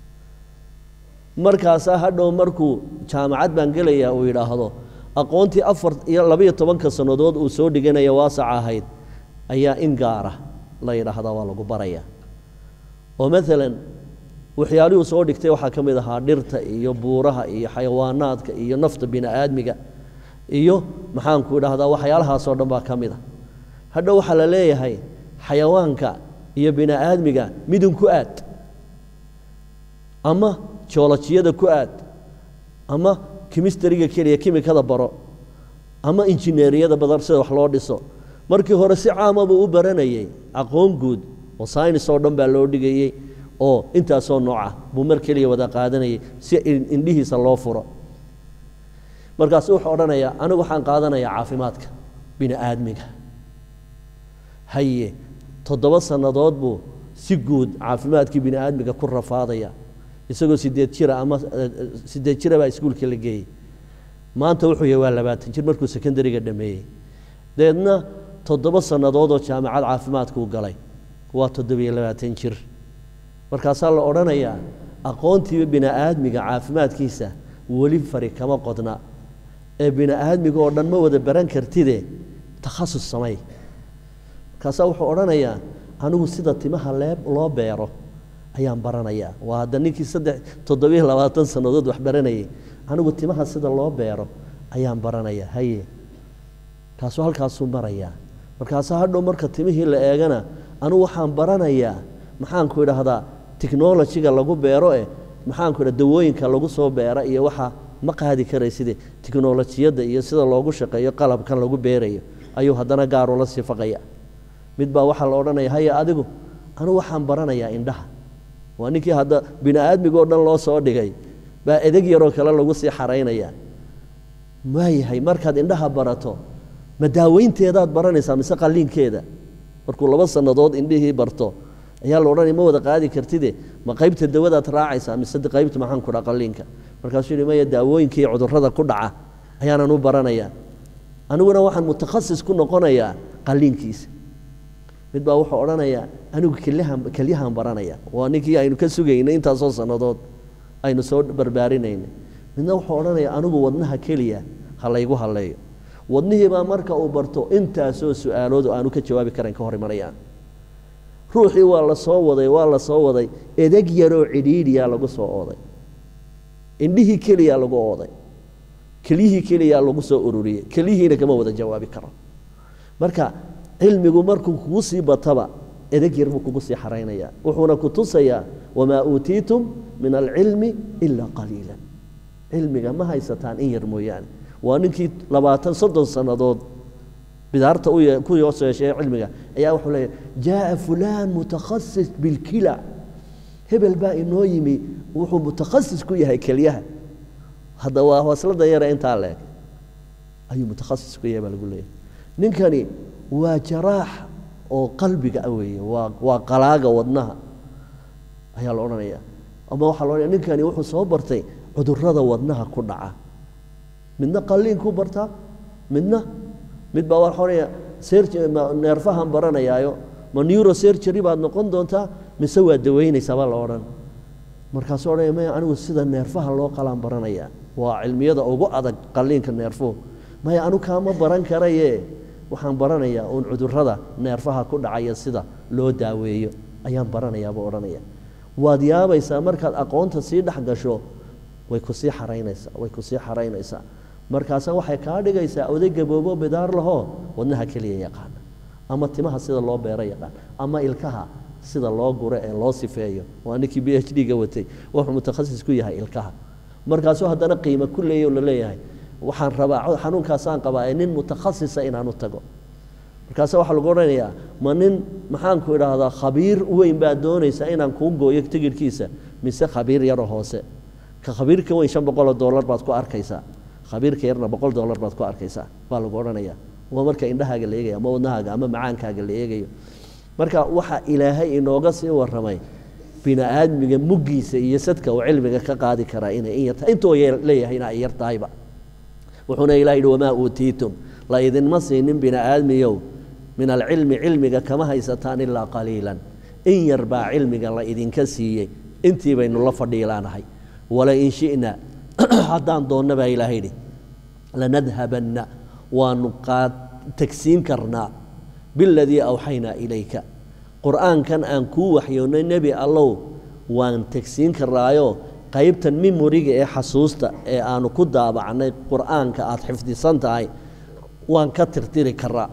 markaasaa hadhow markuu jaamacad baan gelayaa uu yidhaahdo aqoontii afar iyo labaiyo tobanka sannadood uu soo dhiganaya waasac ahayd ayaa in gaara la yidhaahdaa waa lagu barayaa oo maalan waxyaalihuu soo dhigtay waxaa ka mid ahaa dhirta iyo buuraha iyo xayawaanaadka iyo nafta bini aadmiga iyo maxaanku idhaahdaa waxyaalahaasoo dhan baa ka mid a hadhow waxaa la leeyahay xayawaanka iyo bini aadmiga midun ku aad ama joolajiyada ku aad ama kimistariga keliya kimikada baro ama injineeriyada badan sida wax loo dhiso markii hore si caama buu u baranayey aqoon guud oo saynis oo dhan baa loo dhigayey oo intaasoo nooca buu mar keliya wada qaadanayay si indhihiisa loo furo markaasu wuxuu odhanayaa anigu waxaan qaadanayaa caafimaadka bini aadmiga haye toddoba sannadood buu si guud caafimaadkii bini aadmiga ku rafaadaya isagoo sideed jira ama sideed jira baa iskuulka la geeyey maanta wuxuu yahay waa labaatan jir markuu secondariga dhameeyey dabeedna toddoba sannadood oo jaamacad caafimaadkuu galay waa toddobiyo labaatan jir markaasaa la odhanayaa aqoontiiba bini aadmiga caafimaadkiisa weli fari kama qodna ee bini aadmiga oo dhan ma wada baran kartide takhasus samay markaasaa wuxuu odhanayaa anigu sida timaha lee loo beero ayaan baranayaa waa hadda ninkii saddex toddobiyo labaatan sannadood wax baranayay anigu timaha sida loo beero ayaan baranayaa haye kaasuu halkaasuu marayaa markaasaa hadhow marka timihii la eegana anigu waxaan baranayaa maxaanku idhaahdaa technolojiga lagu beero eh maxaanku idha dawooyinka lagu soo beera iyo waxa ma qaadi karay sidii tiknolojiyadda iyo sida loogu shaqeeyo qalabkan lagu beerayo ayuu haddana gaar ula sifaqaya mid baa waxaa la odhanaya haya adigu anigu waxaan baranayaa indhaha waa ninkii hadda bini aadmigoo dhan loo soo dhigay baa edeg yaroo kale lagu sii xaraynaya waayahay markaad indhaha barato ma daaweynteedaad baranaysaa mise qalliinkeeda markuu laba sannadood indhihii barto ayaa la odhanaya ma wada qaadi kartide ma qaybta dawadaad raacaysaa mise qaybta maxaan ku dhaa qalliinka markaasuu yihi maya daawooyinkii cudurrada ku dhaca ayaanan u baranayaa aniguna waxaan mutakhasis ku noqonayaa qalliinkiisa mid baa wuxuu odhanayaa anigu kelyahan kelyahan baranaya waa ninkii aynu ka sugaynay intaasoo sannadood aynu soo barbaarinaynay midna wuxuu odhanaya anigu wadnaha keliya ha laygu halleeyo wadnihiibaa marka uu barto intaasoo su-aaloodu aanu ka jawaabi karayn ka hor imanayaan ruuxii waa la soo waday waa la soo waday edeg yaroo cidhiidhiyaa lagu soo ooday indhihii keliyaa lagu ooday kelyihii keliyaa lagu soo ururiyey kelyihiina kama wada jawaabi karo marka cilmigu markuu kugu sii bataba edeg yar buu kugu sii xaraynaya wuxuuna ku tusayaa wamaa uutiitum min alcilmi ilaa qaliila cilmiga ma haysataan in yar mooyaane waa ninkii labaatan soddon sannadood bidaarta ku yoos yeeshee cilmiga ayaa wuxuu leeyahy jaaa fulaan mutakhasis bilkila hebel baa inoo yimi wuxuu mutakhasis ku yahay kelyaha hadda waa waslada yare intaa leeg ayuu mutakhasis ku yahay baa lagu leeyahay ninkani waa jaraax oo qalbiga ah weeye waa waa qalaaga wadnaha ayaa la odhanaya ama waxaa la odhanaya ninkani wuxuu soo bartay cudurrada wadnaha ku dhaca midna qalliinkuu bartaa midna mid baa waa odhanaya neerfahan baranayaayo ma neurosurgery baad noqon doontaa mise waa daweynaysaa baa la odhan markaasuu odhanaya maya anigu sida neerfaha loo qalaan baranaya waa cilmiyada ugu adag qalliinka neerfuhu maya anu kaama baran karaye waxaan baranayaa uun cudurrada neerfaha ku dhacaya sida loo daaweeyo ayaan baranayaa buu odhanaya waad yaabaysaa markaad aqoonta sii dhex gasho way ku sii xaraynaysaa way ku sii xaraynaysaa markaasa waxay kaa dhigaysaa oday gaboobo bidaar lahoo wadnaha keliya yaqaana ama timaha sida loo beero yaqaan ama ilkaha sida loo guro ee loo sifeeyo waa ninkii b h d-ga watay wuxuu mutakhasis ku yahay ilkaha markaasuu haddana qiimo ku leeya la leeyahay waxaan rabaa xanuunkaasaan qabaa ee nin mutakhasisa inaanu tago markaase waxaa lagu odhanayaa ma nin maxaanku idhaahdaa khabiir weyn baad doonaysaa inaan kuu gooyo tigidhkiisa mise khabiir yaroo hoose ka khabiirka weyn shan boqoloo dollar baad ku arkaysaa khabiirka yarna boqol dollar baad ku arkaysaa baa lagu odhanaya waa marka indhahaaga la eegayo ama wadnahaaga ama macaankaaga la eegayo marka waxa ilaahay inooga sii warramay bini aadmiga muggiisa iyo sadka uu cilmiga ka qaadi karaa inay in yartahay intuu leeyahayna ay yar tahayba wuxuuna ilah yidhi wamaa uutiitum la idinma siinin bini aadmiyow min alcilmi cilmiga kama haysataan ilaa qaliilan in yar baa cilmiga la idinka siiyey intii baynu la fadhiilaanahay walain shi'na haddaan doonna baa ilaah yidhi lanadhabanna waanu qaad tagsiin karnaa biladii awxaynaa ilayka qur'aankan aan kuu waxyoonnay nebi allow waan tegsiin karaayo qaybtan mimoriga ee xasuusta ee aanu ku daabacnay qur'aanka aada xifdisan tahay waan ka tirtiri karaa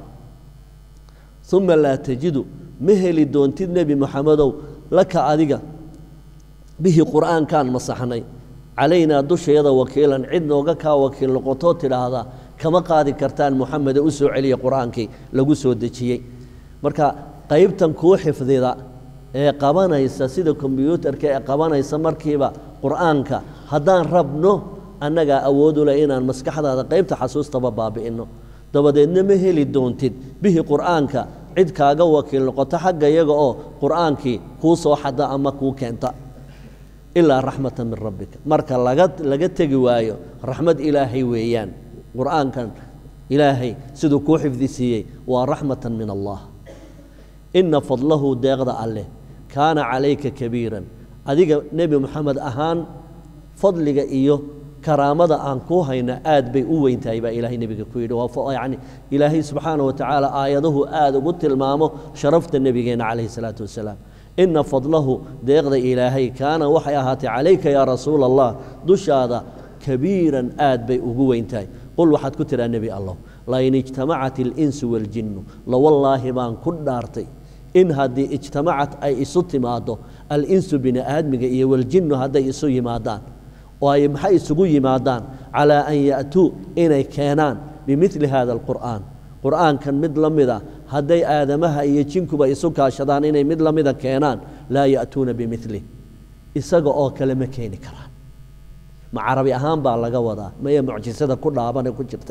uma laa tajidu ma heli doontid nebi moxamedow laka adiga bihi qur'aankaan masaxnay calaynaa dusheeda wakiilan cid nooga kaa wakiil noqotoo tidhaahdaa kama qaadi kartaan moxamede u soo celiya qur'aankii lagu soo dejiyey marka qaybtan kuu xifdida ee qabanaysa sida kombyuutarka ee qabanaysa markiiba qur'aanka haddaan rabno annagaa awoodu leh inaan maskaxdaada qaybta xasuustaba baabi'inno dabadeedna ma heli doontid bihi qur'aanka cid kaaga wakiil noqoto xagga iyaga oo qur'aankii kuu soo xada ama kuu keenta ilaa raxmata min rabbika marka laga laga tegi waayo raxmad ilaahay weeyaan qur'aankan ilaahay siduu kuu xifdi siiyey waa raxmatan min allah ina fadlahu deeqda alleh kaana calayka kabiiran adiga nebi moxamed ahaan fadliga iyo karaamada aan kuu hayna aad bay u weyn tahay baa ilaahay nebiga ku yidhi waa yacni ilaahay subxaana wa tacaala aayaduhu aad ugu tilmaamo sharafta nebigeenna calayhi salaatu wasalaam ina fadlahu deeqda ilaahay kaana waxay ahaatay calayka yaa rasuula allah dushaada kabiiran aad bay ugu weyn tahay qul waxaad ku tidhaa nebi allah lain ijtamacat اlinsu waاljinnu lawallaahi baan ku dhaartay in haddii ijtamacat ay isu timaaddo alinsu bini aadmiga iyo waljinnu hadday isu yimaadaan oo ay maxay isugu yimaadaan calaa an ya'tuu inay keenaan bimili hada alqur'aan qur'aankan mid la mida hadday aadamaha iyo jinkuba isu kaashadaan inay mid la mida keenaan laa ya'tuuna bimilih isaga oo kale ma keeni karaan ma carabi ahaan baa laga wadaa maya mucjisada ku dhaabane ku jirta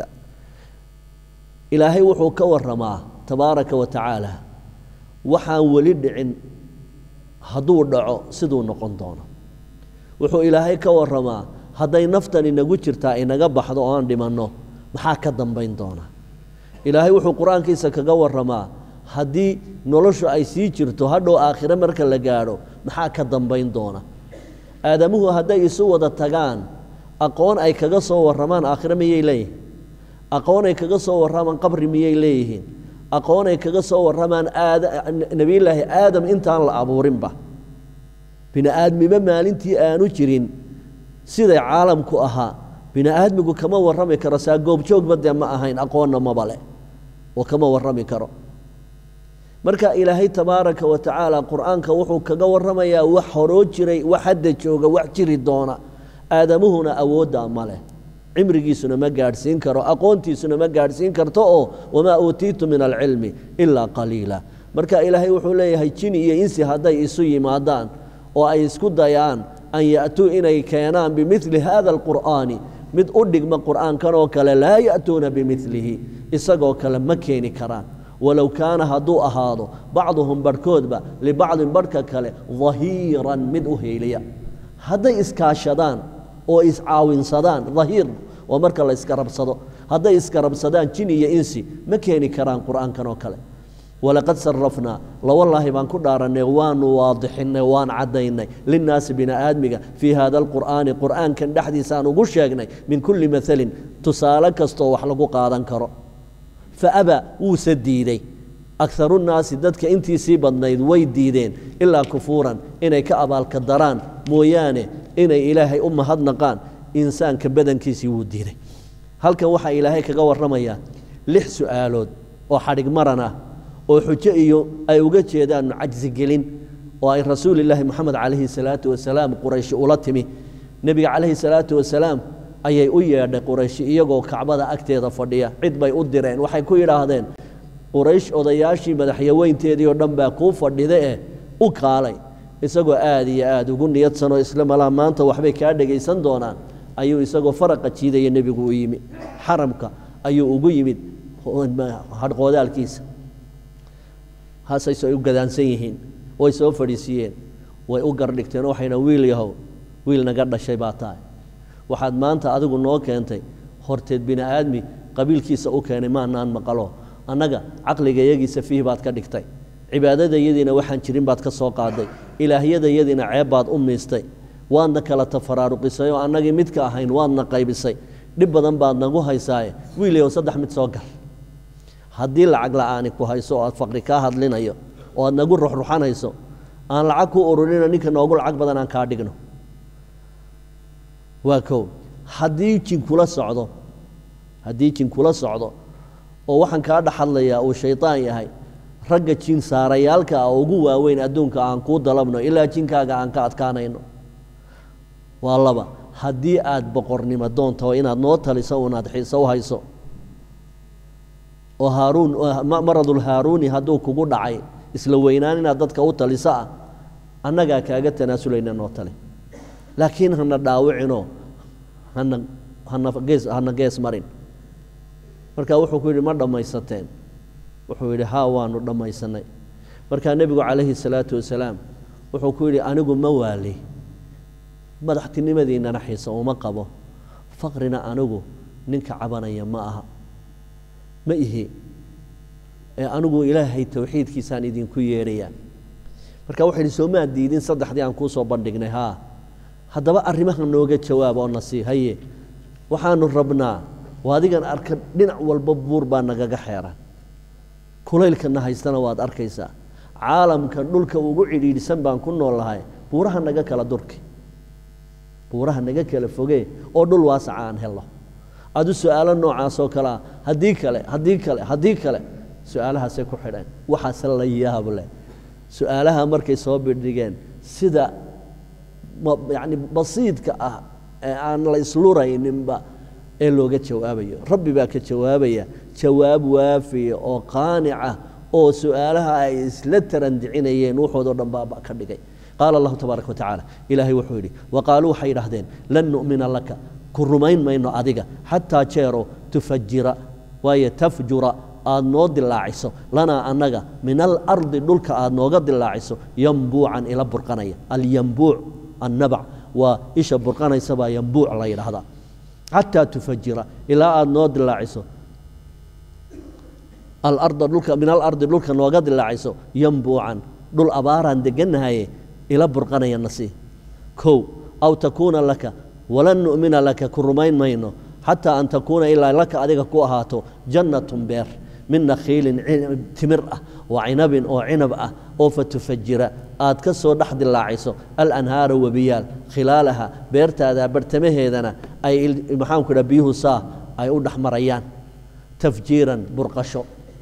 ilaahay wuxuu ka waramaa tabaaraka wa tacaala waxaan weli dhicin hadduu dhaco siduu noqon doono wuxuu ilaahay ka waramaa hadday naftan inagu jirtaa inaga baxdo oo aan dhimanno maxaa ka dambayn doona ilaahay wuxuu qur-aankiisa kaga waramaa haddii noloshu ay sii jirto hadhow aakhire marka la gaadho maxaa ka dambayn doona aadamuhu hadday isu wada tagaan aqoon ay kaga soo warramaan aakhire miyay leeyihiin aqoon ay kaga soo warramaan qabri miyay leeyihiin aqoon ay kaga soo warramaan aada nebiyullaahi aadam intaan la abuurinba bini aadmiba maalintii aanu jirin siday caalamku ahaa bini aadmigu kama warrami karo saa goobjoogba dee ma ahayn aqoonna maba leh oo kama warrami karo marka ilaahay tabaaraka wa tacaala qur'aanka wuxuu kaga warramayaa wax horoo jiray wax hadda jooga wax jiri doona aadamuhuna awooddaa ma leh cimrigiisuna ma gaadhsiin karo aqoontiisuna ma gaadhsiin karto oo wamaa uutiitu min alcilmi ilaa qaliila marka ilaahay wuxuu leeyahay jini iyo insi hadday isu yimaadaan oo ay isku dayaan an ya'tuu inay keenaan bimili hada alqur'aani mid u dhigma qur'aankan oo kale laa ya'tuuna bimilihi isagoo kale ma keeni karaan walow kaana hadduu ahaado bacduhum barhkoodba libacdin barhka kale dahiiran mid u heeliya hadday iskaashadaan oo iscaawinsadaan dahiir oo marka la iska rabsado hadday iska rabsadaan jin iyo insi ma keeni karaan qur'aankan oo kale walaqad sarafnaa lawallaahi baan ku dhaarannay waanu waadixinnay waan caddaynay linnaasi bini aadmiga fii hada alqur'aani qur'aankan dhexdiisaan ugu sheegnay min kulli mahalin tusaale kastoo wax lagu qaadan karo fa aba wuuse diidey akarunnaasi dadka intiisii badnayd way diideen ilaa kufuuran inay ka abaalka daraan mooyaane inay ilaahay u mahadnaqaan insaanka badankiisii wuu diiday halkan waxaa ilaahay kaga warramayaa lix su'aalood oo xadhig maran ah oo xujo iyo ay uga jeedaan cajsigelin oo ay rasuulilaahi moxamed calayhi salaatu wasalaam qurayshi ula timi nebiga calayhi salaatu wasalaam ayay u yeedhay qurayshi iyagoo kacbada agteeda fadhiya cid bay u direen waxay ku yidhaahdeen quraysh odayaashii madaxyaweynteedii oo dhan baa kuu fadhida eh u kaalay isagoo aad iyo aad ugu niyadsanoo isla malaa maanta waxbay kaa dhegaysan doonaan ayuu isagoo faraqa jiidaya nebigu u yimi xaramka ayuu ugu yimid hadhqoodaalkiisa haasay u gadaansan yihiin way soo fadhiisiiyeen way u gardhigteen oo waxayna wiil yahow wiil naga dhashay baa tahay waxaad maanta adigu noo keentay horteed bini aadmi qabiilkiisa u keenay maanaan maqalo annaga caqligayagii fiih baad ka dhigtay cibaadadayadiina waxaan jirin baad ka soo qaaday ilaahyadayadiina ceeb baad u miistay waadna kala tafaraaruqisay oo annagii midka ahayn waadna qaybisay dhib badan baad nagu haysaaye wiilayow saddex mid soo gal haddii lacag la'aani ku hayso oo aad faqri kaa hadlinayo oo aad nagu ruxruxanayso aan lacag ku ururino ninka noogu lacag badan aan kaa dhigno waa kow haddii jin kula socdo haddii jin kula socdo oo waxaan kaa dhex hadlayaa uu shaydaan yahay ragga jin saarayaalka ah oo ugu waaweyn adduunka aan kuu dalabno ilaa jinkaaga aan ka adkaanayno waa laba haddii aad boqornimo doonto inaad noo taliso unaad xiise u hayso oo haaruun maradulhaaruuni hadduu kugu dhacay isla weynaan inaad dadka u taliso ah annagaa kaaga tanaasulayna noo tali laakiin hana dhaawicinoo hana hana gees hana gees marin marka wuxuu ku yidhi ma dhammaysateen wuxuu yidhi haa waanu dhammaysanay markaa nebigu calayhi salaatu wasalaam wuxuu ku yidhi anigu ma waali madaxtinimadiinnana xiisa uma qabo faqrina anigu ninka cabanaya ma aha ma ihi ee anigu ilaahay towxiidkiisaan idinku yeedhayaa marka wuxuu yidhi soo maad diidin saddexdii aan kuu soo bandhignay haa haddaba arrimaha nooga jawaab oo na sii haye waxaanu rabnaa adigan arka dhinac walba buur baa nagaga xeeran kulaylkana haystana waad arkaysaa caalamka dhulka ugu cidhiidhsan baan ku nool lahay buuraha naga kala durki buuraha naga kala fogee oo dhul waasaca aan helno adu su-aalo noocaasoo kalea haddii kale haddii kale haddii kale su-aalahaasay ku xidheen waxaase la yaab leh su-aalaha markay soo bidhigeen sida yani basiidka ah ee aan la islurayninba ee looga jawaabayo rabbi baa ka jawaabaya jawaab waafiya oo qaanica oo su-aalaha ay isla tarandicinayeen wuxoodoo dhan baaba ka dhigay qaala allahu tabaaraka watacaala ilaahay wuxuu yidhi waqaaluu waxay idhahdeen lan nu'mina laka ku rumayn mayno adiga xataa jeero tufajira waayo tafjura aad noo dilaaciso lanaa annaga min alardi dhulka aad nooga dilaaciso yambuucan ila burqanaya alyambuuc annabac waa isha burqanaysabaa yambuuc la yidhaahdaa xataa tufajira ilaa aada noo dilaaciso alarda dhulka min alardi dhulka nooga dilaaciso yambuucan dhul abaaraan degannahaye ila burqanaya nasii kow aw takuuna laka walan nu'mina laka ku rumayn mayno xataa an takuuna ilaa laka adiga ku ahaato jannatun beer min nakhiilin timir ah wa cinabin oo cinab ah oo fatufajira aad ka soo dhex dilaaciso alanhaara webiyaal khilaalaha beertaada bartamaheedana ay maxaanku idhaha biyuhu saa ay u dhex marayaan tafjiiran burqasho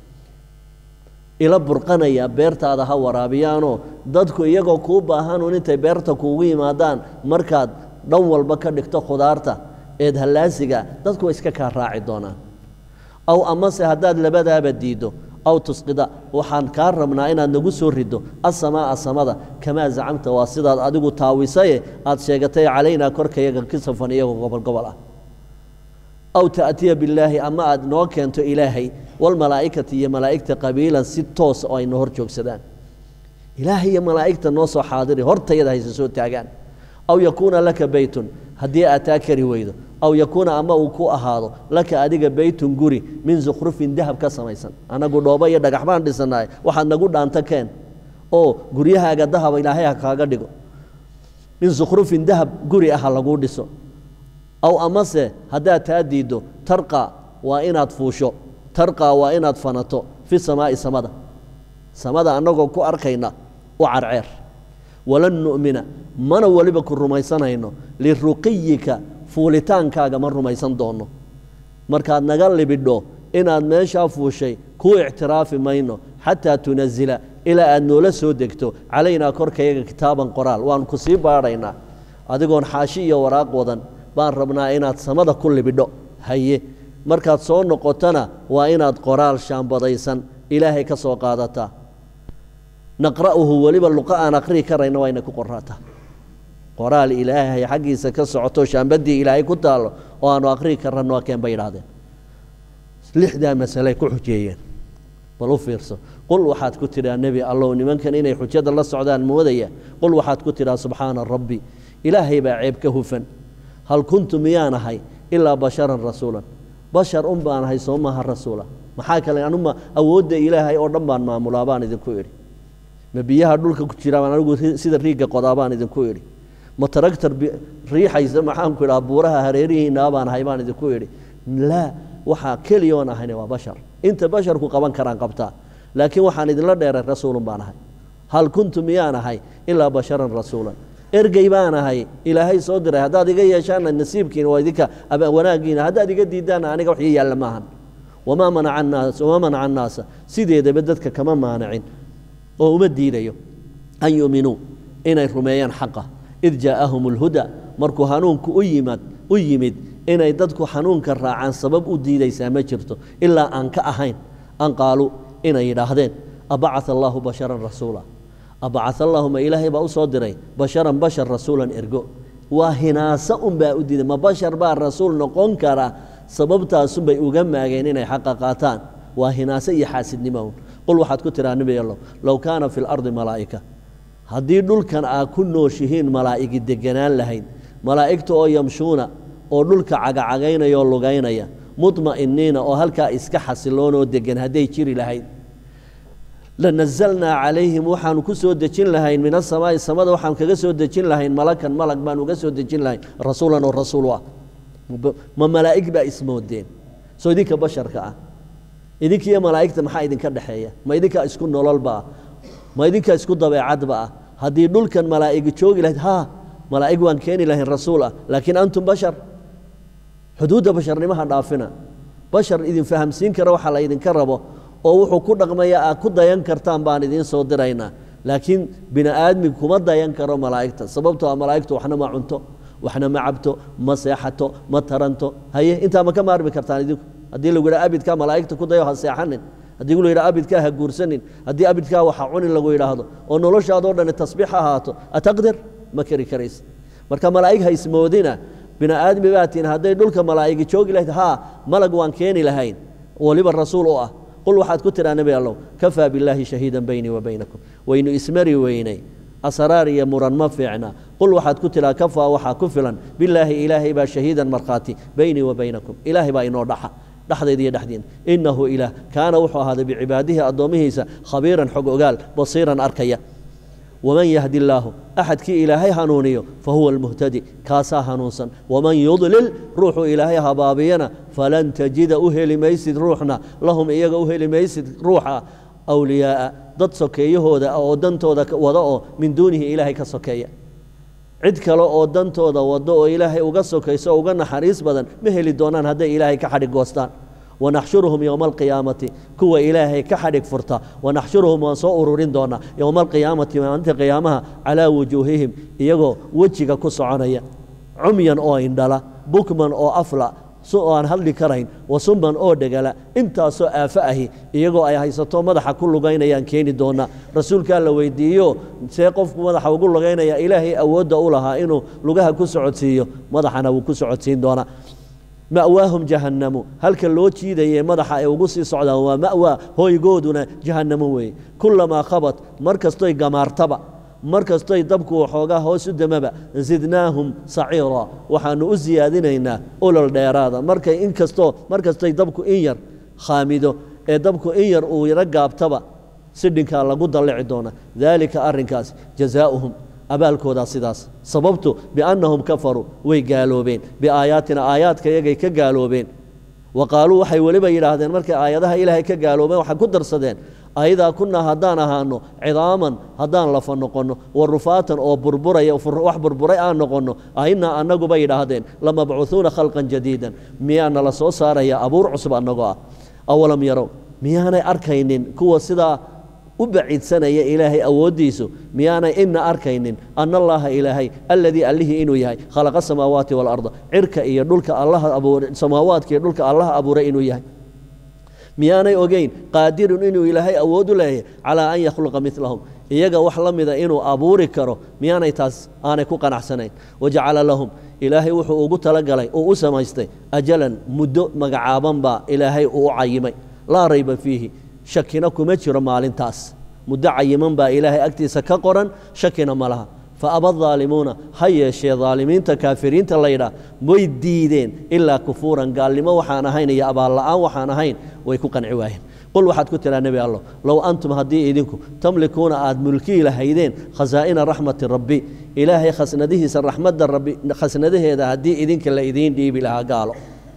ila burqanaya beertaada ha waraabiyaanoo dadku iyagoo kuu baahanuun intay beerta kuugu yimaadaan markaad dhan walba ka dhigto khudaarta eed hallaasiga dadku way iska kaa raaci doonaan aw amase haddaad labadaaba diiddo aw tusqida waxaan kaa rabnaa inaad nagu soo riddo asamaa'a samada kamaa zacamta waa sidaad adigu taawisaye aad sheegatay calaynaa korkayaga kisafan iyagoo gobol gobol ah aw ta'tiya billaahi ama aad noo keento ilaahay walmalaa'ikati iyo malaa'igta qabiilan si toos oo ayna hor joogsadaan ilaahay iyo malaa'igta noo soo xaadiri hortayada hayse soo taagaan aw yakuuna laka beytun haddii aad taa kari weydo aw yakuuna ama uu ku ahaado laka adiga beytun guri min sukhrufin dahab ka samaysan annagu dhoobo iyo dhagax baan dhisanahay waxaad nagu dhaanta keen oo guryahaaga dahaba ilaahay ha kaaga dhigo min sukhrufin dahab guri ah ha laguu dhiso aw amase haddaad taa diiddo tarqa waa inaad fuusho tarqa waa inaad fanato fi samaa'i samada samada annagoo ku arkayna u carceer walan nu'mina mana weliba ku rumaysanayno liruqiyika fuulitaankaaga ma rumaysan doonno markaad naga libidho inaad meeshaa fuushay kuu ictiraafi mayno xataa tunazila ilaa aad noola soo degto calaynaa korkayaga kitaaban qoraal waanu ku sii baadhaynaa adigoon xaashi iyo waraaq wadan baan rabnaa inaad samada ku libidho haye markaad soo noqotona waa inaad qoraal shaambadaysan ilaahay ka soo qaadataa naqra'uhu weliba luqa aan aqri'i karayna waa inay ku qoraataa qoraal ilaahay xaggiisa ka socoto shaambadii ilaahay ku taallo oo aanu aqri'i karano waa keen bay idhahdeen lixdaa masaley ku xujeeyeen bal u fiirso qul waxaad ku tidhaa nebi allow nimankan inay xujada la socdaan moodaya qul waxaad ku tidhaa subxaana rabbi ilaahay baa ceeb ka hufan hal kuntu miyaan ahay ilaa basharan rasuulan bashar un baan ahay soo maaha rasuula maxaa kale anuma awoodda ilaahay oo dhan baan maamulaa baan idinku idhi ma biyaha dhulka ku jira baan anigu sida riigga qodaa baan idinku idhi ma taragtar riixaysa maxaanku idhaha buuraha hareerihiinaa baan ahay baan idinku idhi laa waxaa keliyoon ahayne waa bashar inta basharku qaban karaan qabtaa laakiin waxaan idinla dheeray rasuulun baan ahay hal kuntu miyaan ahay ilaa basharan rasuulan ergey baan ahay ilaahay soo diray haddaad iga yeeshaanna nasiibkiina waa idinka wanaaggiina haddaad iga diidaanna aniga wax ii yaalla maahan wamaa manaca annaas wamaa manaca annaasa sideedaba dadka kama maanacin oo uma diidayo an yuuminuu inay rumeeyaan xaqa id jaa'ahum alhuda markuu hanuunku u yimad u yimid inay dadku xanuunka raacaan sabab u diidaysaa ma jirto ilaa aan ka ahayn an qaaluu inay yidhaahdeen abacaa allaahu basharan rasuula abacaa allaahu ma ilaahay baa u soo diray basharan bashar rasuulan ergo waa hinaaso unbaa u diiday ma bashar baa rasuul noqon kara sababtaasunbay uga maageen inay xaqa qaataan waa hinaaso iyo xaasidnimo un qul waxaad ku tiraa nebi allow low kaana fi lardi malaa'ika haddii dhulkan aa ku nooshihiin malaa'igi deganaan lahayd malaa'igta oo yamshuuna oo dhulka cagacagaynaya oo lugaynaya mudma'iniina oo halkaa iska xasiloon oo degan hadday jiri lahayd lanazalnaa calayhim waxaanu ku soo dejin lahayn min asamaa'i samada waxaan kaga soo dejin lahayn malakan malag baan uga soo dejin lahayn rasuulan oo rasuul ah ma malaa'ig baa ismoodeen soo idinka basharka ah idinkiiyo malaa'igta maxaa idinka dhexeeya ma idinkaa isku nololba ah ma idinkaa isku dabeecadba ah haddii dhulkan malaa'igi joogi lahayd haa malaa'ig waan keeni lahayn rasuul ah laakiin antum bashar xuduudda basharnimaha dhaafina bashar idin fahamsiin kara waxa la idinka rabo oo wuxuu ku dhaqmaya aad ku dayan kartaan baan idiin soo diraynaa laakiin bini aadmi kuma dayan karo malaa'igta sababtoo a malaa'igtu waxna ma cunto waxna ma cabto ma seexato ma taranto haye intaa ma ka maarmi kartaan idinku haddii lagu yidhaha abidkaa malaa'igta ku dayo ha seexanin haddii la yidhaha abidkaa ha guursanin haddii abidkaa waxa cunin lagu yidhaahdo oo noloshaadoo dhani tasbiix ha ahaato ataqdir ma kari karaysa marka malaa'ig ha ismoodina bini aadmi baa tihin hadday dhulka malaa'igi joogi lahayd haa malag waan keeni lahayn weliba rasuul u ah qul waxaad ku tidhaa nebi allow kafaa billaahi shahiidan beynii wa baynakum waynu ismari weynay asraar iyo muran ma fiicna qul waxaad ku tidhaa kafaa waxaa ku filan billaahi ilaahay baa shahiidan markhaati beynii wa baynakum ilaahay baa inoo dhaxa dhexdayda iyo dhexdiina innahu ilaah kaana wuxuu ahaaday bicibaadihi addoommihiisa khabiiran xog ogaal basiiran arkaya waman yahdi illaahu axadkii ilaahay hanuuniyo fa huwa almuhtadi kaasaa hanuunsan waman yudlil ruuxuu ilaahay habaabiyana falan tajida u heli maysid ruuxna lahum iyaga u heli maysid ruuxa awliyaa'a dad sokeeyahooda oo dantooda wada oo min duunihi ilaahay ka sokeeya cid kale oo dantooda wado oo ilaahay uga sokayso oo uga naxariis badan ma heli doonaan hadday ilaahay ka xadhig goostaan wanaxshuruhum yowma alqiyaamati kuwa ilaahay ka xadhig furta wanaxshuruhum waan soo ururin doonaa yowma alqiyaamati maalinta qiyaamaha calaa wujuuhihim iyagoo wejiga ku soconaya cumyan oo indhala bukman oo afla su aan hadli karayn wasumban oo dhegala intaasoo aafo ahi iyagoo ay haysato madaxa ku lugaynayaan keeni doonaa rasuulkaa la weydiiyo see qofku madaxa ugu lugaynaya ilaahay awoodda u lahaa inuu lugaha ku socodsiiyo madaxana wuu ku socodsiin doonaa ma'waahum jahannamu halka loo jiidaye madaxa ay ugu sii socdaan waa ma'waa hooygooduna jahannamo weeye kullamaa khabat mar kastoy gamaartaba mar kastoy dabku waxoogaa hoos u damaba zidnaahum saciira waxaannu u siyaadinaynaa olol dheeraada markay inkastoo mar kastoy dabku in yar khaamido ee dabku in yar uu yaro gaabtaba sidhinkaa lagu dallici doona daalika arrinkaas jazaa'uhum abaalkoodaa sidaas sababtu biannahum kafaruu way gaaloobeen biaayaatina aayaadka yagay ka gaaloobeen wa qaaluu waxay weliba yidhaahdeen markay aayadaha ilaahay ka gaaloobeen waxay ku darsadeen ayadaa kunaa haddaan ahaano cidaaman haddaan lafa noqonno wa rufaatan oo burburaya wax burburay aan noqonno ainaa annaguba yidhaahdeen lamabcuuuuna khalqan jadiidan miyaana la soo saaraya abuur cusub annagoo ah awalam yarow miyaanay arkaynin kuwa sidaa u baciidsanaya ilaahay awooddiisu miyaanay ina arkaynin ana allaaha ilaahay alladii allihii inuu yahay khalaqa samaawaati waalarda cirka iyo dhulka allaha abuuray samaawaadka iyo dhulka allaha abuuray inuu yahay miyaanay ogeyn qaadirun inuu ilaahay awood u leeyahay calaa an yakhluqa milahum iyaga wax la mida inuu abuuri karo miyaanay taas aanay ku qanacsanayn wajacala lahum ilaahay wuxuu ugu talagalay uu u samaystay ajalan muddo magacaaban baa ilaahay uu u cayimay laa rayba fiihi shakina kuma jiro maalintaas muddo cayiman baa ilaahay agtiisa ka qoran shakina ma laha fa aba daalimuuna ha yeeshee daalimiinta kaafiriinta laydhaah way diideen ilaa kufuuran gaalnimo waxaan ahayn iyo abaalla'aan waxaan ahayn way ku qanci waayeen qul waxaad ku tiraa nebi allow low antum haddii idinku tamlikuuna aad mulkii lahaydeen khasaa'ina raxmati rabbi ilaahay khasnadihiisa raxmadda rabbi khasnadaheeda haddii idinka la idiin dhiibi lahaa gaalo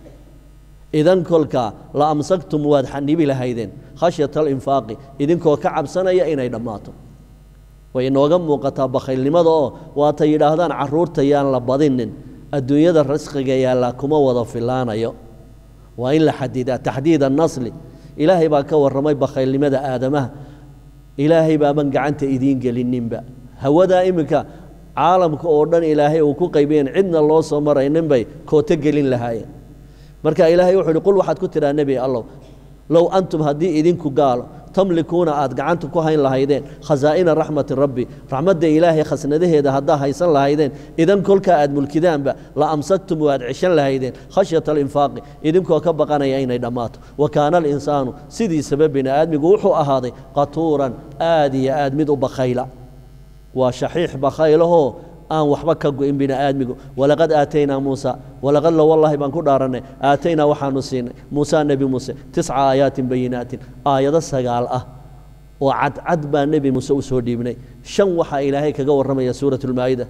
idan kolkaa la amsaktum waad xanibi lahaydeen khashyata alinfaaqi idinkoo ka cabsanaya inay dhammaato way inooga muuqataa bakhaylnimada oo waatay yidhaahdaan carruurta yaan la badinin adduunyada rasqiga yaallaa kuma wada filaanayo waa in la xadidaa taxdiid annasli ilaahay baa ka warramay bakhaylnimada aadamaha ilaahay baaban gacanta idiin gelininba hawadaa iminka caalamka oo dhan ilaahay uu ku qaybiyeen cidna loo soo maraynin bay kooto gelin lahaayeen marka ilaahay wuxuu uhi qul waxaad ku tidhaa nebi allow low antum haddii idinku gaalo tamlikuuna aad gacanta ku hayn lahaydeen khasaa'ina raxmati rabbi raxmadda ilaahay khasnadaheeda haddaa haysan lahaydeen idan kolkaa aad mulkidaanba la amsaktum waad ceshan lahaydeen khashyata alinfaaqi idinkoo ka baqanaya inay dhammaato wa kaana alinsaanu sidiisaba bini aadmigu wuxuu ahaaday qatuuran aad iyo aad mid u bakhayla waa shaxiix bakhaylahoo aan waxba ka go'in bini aadmigu walaqad aataynaa muusa walaqad la wallaahi baan ku dhaarannay aataynaa waxaanu siinay muusa nebi muuse tisca aayaatin bayinaatin aayado sagaal ah oo cadcad baa nebi muuse u soo dhiibnay shan waxaa ilaahay kaga warramaya suurat ulmaa'ida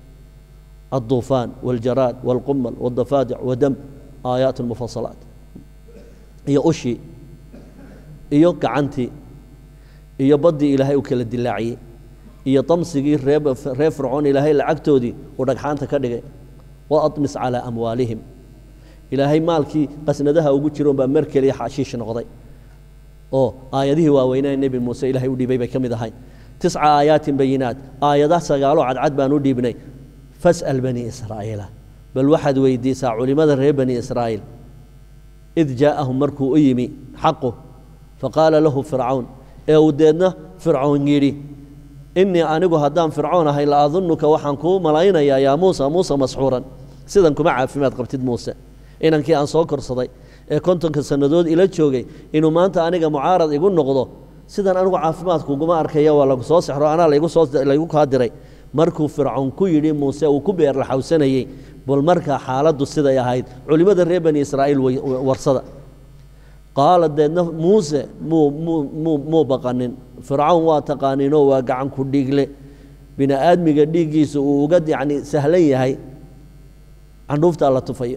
الطوفان والجراد والقمل والضفادع ودم آيات مفصلات iyo ushii iyo gacantii iyo baddii ilaahay u kala dilaaciyey iyo damsigii reer reer fircoon ilaahay lacagtoodii uu dhagxaanta ka dhigay wa admis calaa amwaalihim ilaahay maalkii qasnadaha ugu jiroon baa mar keliya xashiish noqday oo aayadihii waaweynaa nebi muuse ilaahay u dhiibay bay ka mid ahay tisca aayaatin bayinaat aayada sagaaloo cadcad baan u dhiibnay fas'al bani israa'iila bal waxaad weydiisaa culimmada reer bani israa'iil id jaa'ahum markuu u yimi xaqu faqaala lahu fircawn ee uu deedna fircoon yidhi innii anigu haddaan fircoon ahay la adunnuka waxaan kuu malaynayaa yaa muusa muuse masxuuran sidan kuma caafimaad qabtid muuse inankii aan soo korsaday ee kontonka sannadood ila joogay inuu maanta aniga mucaarad igu noqdo sidan anigu caafimaadkuguma arkaya waa lagu soo sexro anaa laygu kaa diray markuu fircoon ku yidhi muuse uu ku beerlaxawsanayey bal markaa xaaladdu siday ahayd culimmada reer bani israa'iil warsada qaala deedna muuse muu muu muu muu baqanin fircawn waa taqaaninoo waa gacan ku dhiigle bini aadmiga dhiiggiisa uu uga yacni sahlan yahay candhuuftaa la tufayo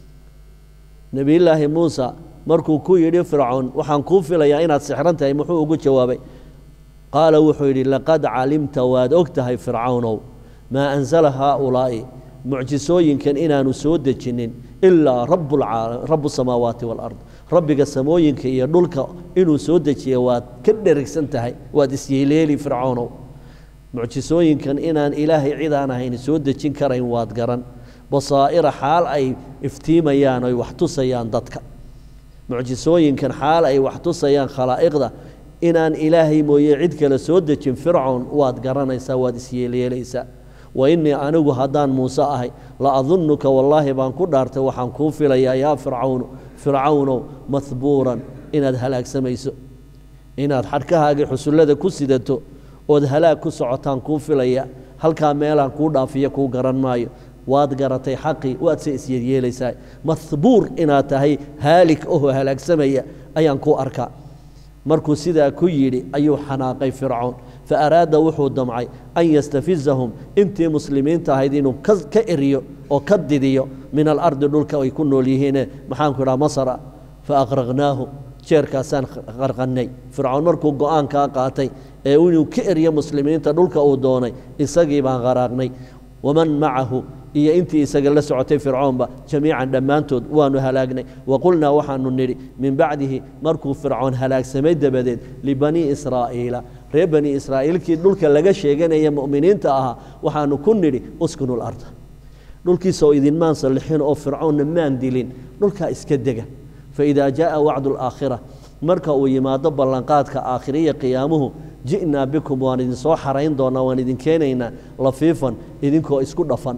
nebiyullaahi muusa markuu ku yidhi fircoon waxaan kuu filayaa inaad sixran tahay muxuu ugu jawaabay qaala wuxuu yidhi laqad calimta waad og tahay fircawnow maa ansala haaulaa'i mucjisooyinkan inaanu soo dejinin ilaa rabu samaawaati waalard rabbiga samooyinka iyo dhulka inuu soo dejiya waad ka dherigsan tahay waad isyeeleeli fircawnow mucjisooyinkan inaan ilaahay cid aan ahayn soo dejin karayn waad garan basaa'ira xaal ay iftiimayaan oy wax tusayaan dadka mucjisooyinkan xaal ay wax tusayaan khalaa'iqda inaan ilaahay mooye cid kale soo dejin fircoon waad garanaysaa waad isyeelyeelaysaa wa innii anigu haddaan muuse ahay la adunnuka wallaahi baan ku dhaartay waxaan kuu filayaa yaa fircawnu fircawnow mahbuuran inaad halaagsamayso inaad xadhkahaagii xusullada ku sidato ood halaag ku socotaan kuu filaya halkaa meelaan kuu dhaafiyo kuu garan maayo waad garatay xaqii waad se isyeelyeelaysaa mahbuur inaad tahay haalik oho halaagsamaya ayaan kuu arkaa markuu sidaa ku yidhi ayuu xanaaqay fircoon fa araada wuxuu damcay an yastafizahum intii muslimiinta ahayd inuu ka eriyo oo ka didiyo min alardi dhulka ay ku nool yihiine maxaanku idhaha masra fa aqraqnaahu jeerkaasaan qarqannay fircoon markuu go-aankaa qaatay ee inuu ka eriyo muslimiinta dhulka uu doonay isagii baan qaraaqnay waman macahu iyo intii isaga la socotay fircoonba jamiican dhammaantood waanu halaagnay wa qulnaa waxaanu nidhi min bacdihi markuu fircoon halaagsamay dabadeed libanii israa'iila reer bani israa'iilkii dhulka laga sheeganaya mu'miniinta ahaa waxaanu ku nidhi uskunu larda dhulkiisoo idinmaan sallixin oo fircoonna maan dilin dhulkaa iska dega faidaa jaءa wacdu alaakhira marka uu yimaado ballanqaadka aakhiriya qiyaamuhu ji'naa bikum waan idinsoo xarayn doonaa waan idin keenaynaa lafiifan idinkoo isku dhafan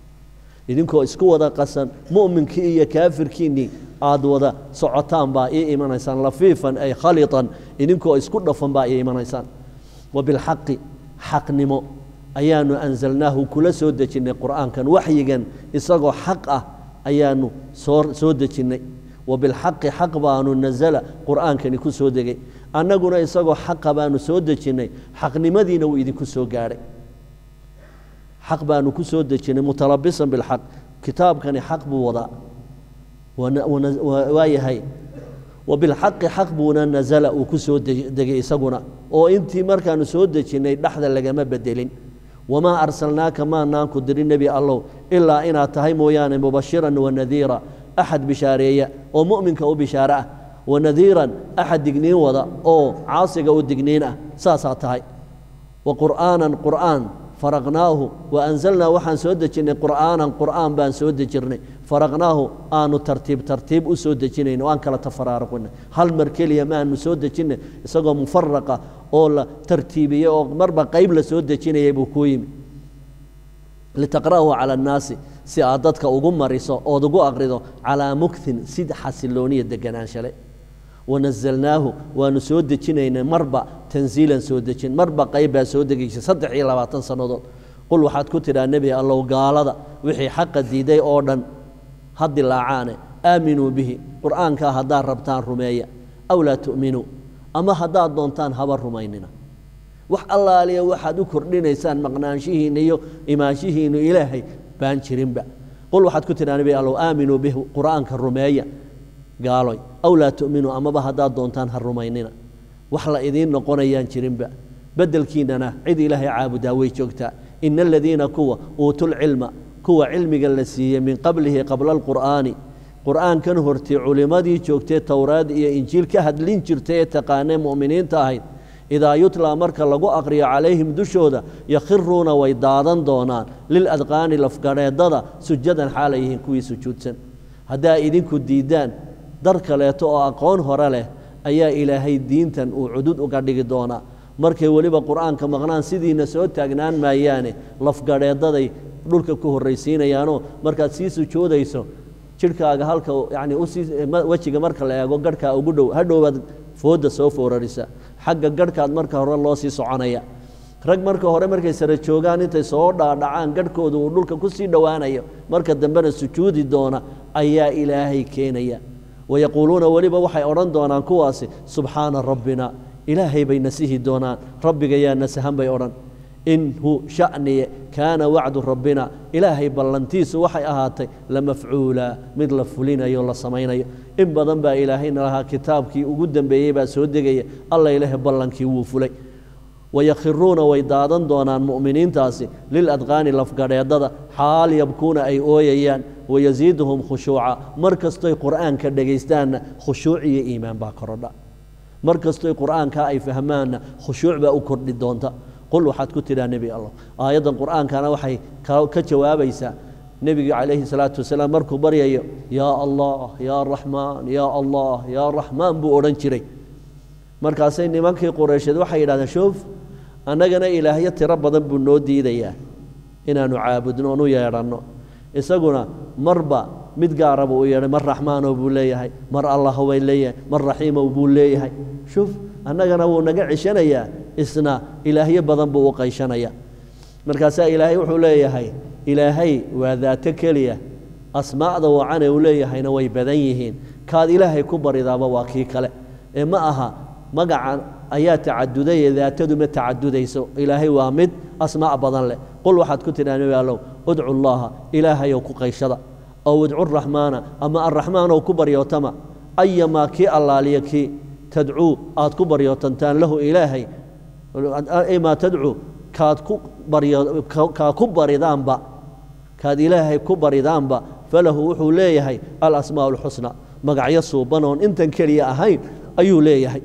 idinkoo isku wada qasan mu'minkii iyo kaafirkiinnii aad wada socotaan baa ii imanaysaan lafiifan ay khaliطan idinkoo isku dhafan baa ii imanaysaan wa bilxaqi xaqnimo ayaanu anzalnaahu kula soo dejinnay qur'aankan waxyigan isagoo xaq ah ayaanu soo soo dejinnay wa bilxaqi xaq baanu nazala qur'aankani ku soo degay annaguna isagoo xaqa baanu soo dejinnay xaqnimadiina wuu idinku soo gaadhay xaq baanu ku soo dejinnay mutalabisan bilxaq kitaabkani xaq buu wadaa waa yahay wa bilxaqi xaq buuna nazala uu ku soo degay isaguna oo intii markaanu soo dejinnay dhexda lagama bedelin wamaa arsalnaaka maanaanku dirin nebi allow ilaa inaad tahay mooyaane mubashiran wanadiira axad bishaareeya oo mu'minka u bishaare ah wanadiiran axad digniin wada oo caasiga u digniin ah saasaa tahay wa qur'aanan qur'aan faraqnaahu wa anzalnaa waxaan soo dejinnay qur'aanan qur'aan baan soo dejirnay faraqnaahu aanu tartiib tartiib u soo dejinayn oo aan kala tafaraaruqina hal mar keliya maanu soo dejinnay isagoo mufaraqa oo la tartiibiyey oo marba qayb la soo dejinayay buu kuu yimi litaqra'ahu cala annaasi si aad dadka ugu mariso ood ugu aqrido calaa muktin sid xasilooniya deganaanshalay wanazalnaahu waanu soo dejinaynay marba tanziilan soo dejin marba qayb baa soo degaysay saddex iyo labaatan sannadood qul waxaad ku tidhaa nebi allow gaalada wixii xaqa diiday oo dhan ha dilaacaane aaminuu bihi qur'aankaa haddaad rabtaan rumeeya aw laa tu'minuu ama haddaad doontaan haba rumaynina wax allaaliya waxaad u kordhinaysaan maqnaanshihiinna iyo imaanshihiinnu ilaahay baan jirinba qul waxaad ku tidhaa nebi allow aaminuu bihi qur'aanka rumeeya gaaloy aw laa tu'minuu amaba haddaad doontaan ha rumaynina wax la idiin noqonayaan jirinba beddelkiinnana cid ilaahay caabudaa way joogtaa ina aladiina kuwa uutuulcilma kuwa cilmiga la siiyey min qablihi qabla alqur'aani qur'aankan hortay culimmadii joogtay towraad iyo injiil ka hadlin jirtay ee taqaanee mu'miniinta ahayd idaa yutlaa marka lagu aqriyo calayhim dushooda yakhiruuna way daadan doonaan liladqaani lafgadheedada sujadan xaalay yihiin kuwii sujuudsan haddaa idinku diiddaan dar kaleeto oo aqoon hore leh ayaa ilaahay diintan uu cudud uga dhigi doonaa markay weliba qur'aanka maqnaan sidiina soo taagnaan maayaane lafgadheedaday dhulka ku horraysiinayaanoo markaad sii sujuudayso jidhkaaga halka yacni usii wejiga marka la eego garhkaa ugu dhow hadhowbaad foodda soo foorarisa xagga garhkaad marka hore loo sii soconaya rag marka hore markay sara joogaan intay soo dhaadhacaan garhkooda uu dhulka ku sii dhowaanayo marka dambena sujuudi doona ayaa ilaahay keenaya wayaquuluuna weliba waxay odhan doonaan kuwaasi subxaana rabbina ilaahay bay nasihi doonaan rabbiga yaa nasahan bay odhan inhu sha'niye kaana wacdu rabbina ilaahay ballantiisu waxay ahaatay la mafcuula mid la fulinayo la samaynayo in badan baa ilaahayna lahaa kitaabkii ugu dambeeyey baa soo degaya alla ilaahay ballankii wuu fulay wayakhiruuna way daadan doonaan mu'miniintaasi liladqaani lafgadheedada xaal yabkuuna ay ooyayaan wayasiiduhum khushuuca mar kastoy qur'aanka dhegaystaanna khushuuc iyo iimaan baa korodha mar kastoy qur'aankaa ay fahmaanna khushuuc baa u kordhi doonta qul waxaad ku tidhaa nebi allah aayaddan qur'aankana waxay ka jawaabaysaa nebiga calayhi salaatu wasalaam markuu baryayo yaa allah yaa raxmaan yaa allah yaa raxmaan buu odhan jiray markaasay nimankii qureysheed waxay yidhahdeen shoof annagana ilaahyo tiro badan buu noo diidayaa inaannu caabudno oon u yeedhanno isaguna marba mid gaara buu u yeedhay mar raxmaanow buu leeyahay mar allaho bay leeyahay mar raxiimow buu leeyahay shuf annagana wuu naga ceshanayaa isna ilaahyo badan buu u qayshanayaa markaasaa ilaahay wuxuu leeyahay ilaahay waa daato keliya asmaa'da wacane uu leeyahayna way badan yihiin kaad ilaahay ku baridaaba waa kii kale ee ma aha magacan ayaa tacaduday ee daatadu ma tacadudayso ilaahay waa mid asmaa' badan leh qul waxaad ku tidhaa nebi allow udcu llaaha ilaahayow ku qayshada ow idcu raxmaana ama arraxmaanow ku baryootama ayamaa kii allaaliya kii tadcuu aad ku baryootantaan lahu ilaahay maa tadcuu kaad ku baryo kaa ku baridaanba kaad ilaahay ku baridaanba falahu wuxuu leeyahay alasmaa alxusna magacyo suuban oon intan keliya ahayn ayuu leeyahay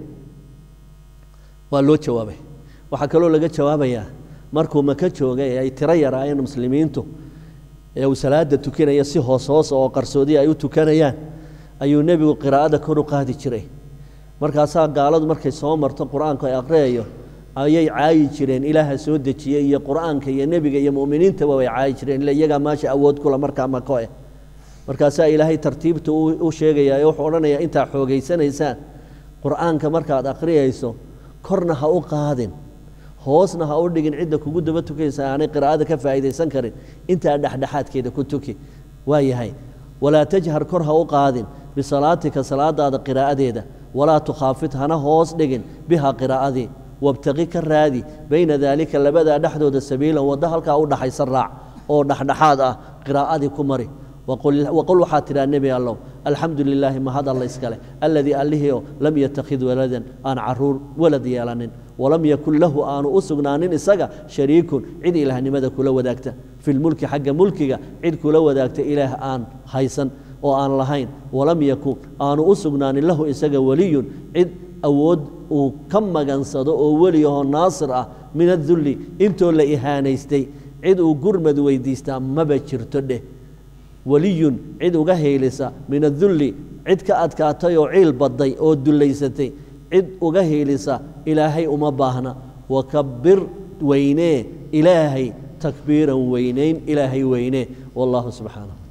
waa loo jawaabay waxaa kaloo laga jawaabayaa markuu maka joogay ee ay tiro yaraayeen muslimiintu ee uu salaada tukanaya si hoos hoos oo qarsoodiya ay u tukanayaan ayuu nebigu qiraa'ada kor u qaadi jiray markaasaa gaaladu markay soo marto qur-aanku ay aqriyayo ayay caayi jireen ilaaha soo dejiyey iyo qur'aanka iyo nebiga iyo mu'miniintaba way caayi jireen ila iyagaa maasha awood kula markaa mako eh markaasaa ilaahay tartiibta u sheegayaa ee wuxuu odhanayaa intaa xoogaysanaysaan qur'aanka markaad akhriyayso korna ha u qaadin hoosna ha u dhigin cidda kugu daba tukaysa aanay qiraa'ada ka faa'iidaysan karin intaa dhexdhexaadkeeda ku tuki waa yahay walaa tajhar kor ha u qaadin bisalaatika salaadaada qiraa'adeeda walaa tukhaafid hana hoos dhigin biha qiraa'adii wabtaqi ka raadi bayna daalika labadaa dhexdooda sabiilan waddo halkaa u dhaxaysa raac oo dhexdhexaad ah qiraa'adii ku mari waqul waxaad tidhaha nebi allow alxamdu lilaahi mahad alla iskale alladii allihiio lam yattakhid waladan aan caruur walad yeelanin walam yakun lahu aanu u sugnaanin isaga shariikun cid ilaahnimada kula wadaagta filmulki xagga mulkiga cid kula wadaagta ilaah aan haysan oo aan lahayn walam yakun aanu u sugnaanin lahu isaga weliyun cid awood uu ka magansado oo weliyahoo naasir ah min adulli intoo la ihaanaystay cid uu gurmad weydiistaa maba jirto dheh weliyun cid uga heelisa min adulli cid ka adkaatay oo ciil badday oo dullaysatay cid uga heelisa ilaahay uma baahna wakabir weynee ilaahay takbiiran weynayn ilaahay weynee wallahu subxaanah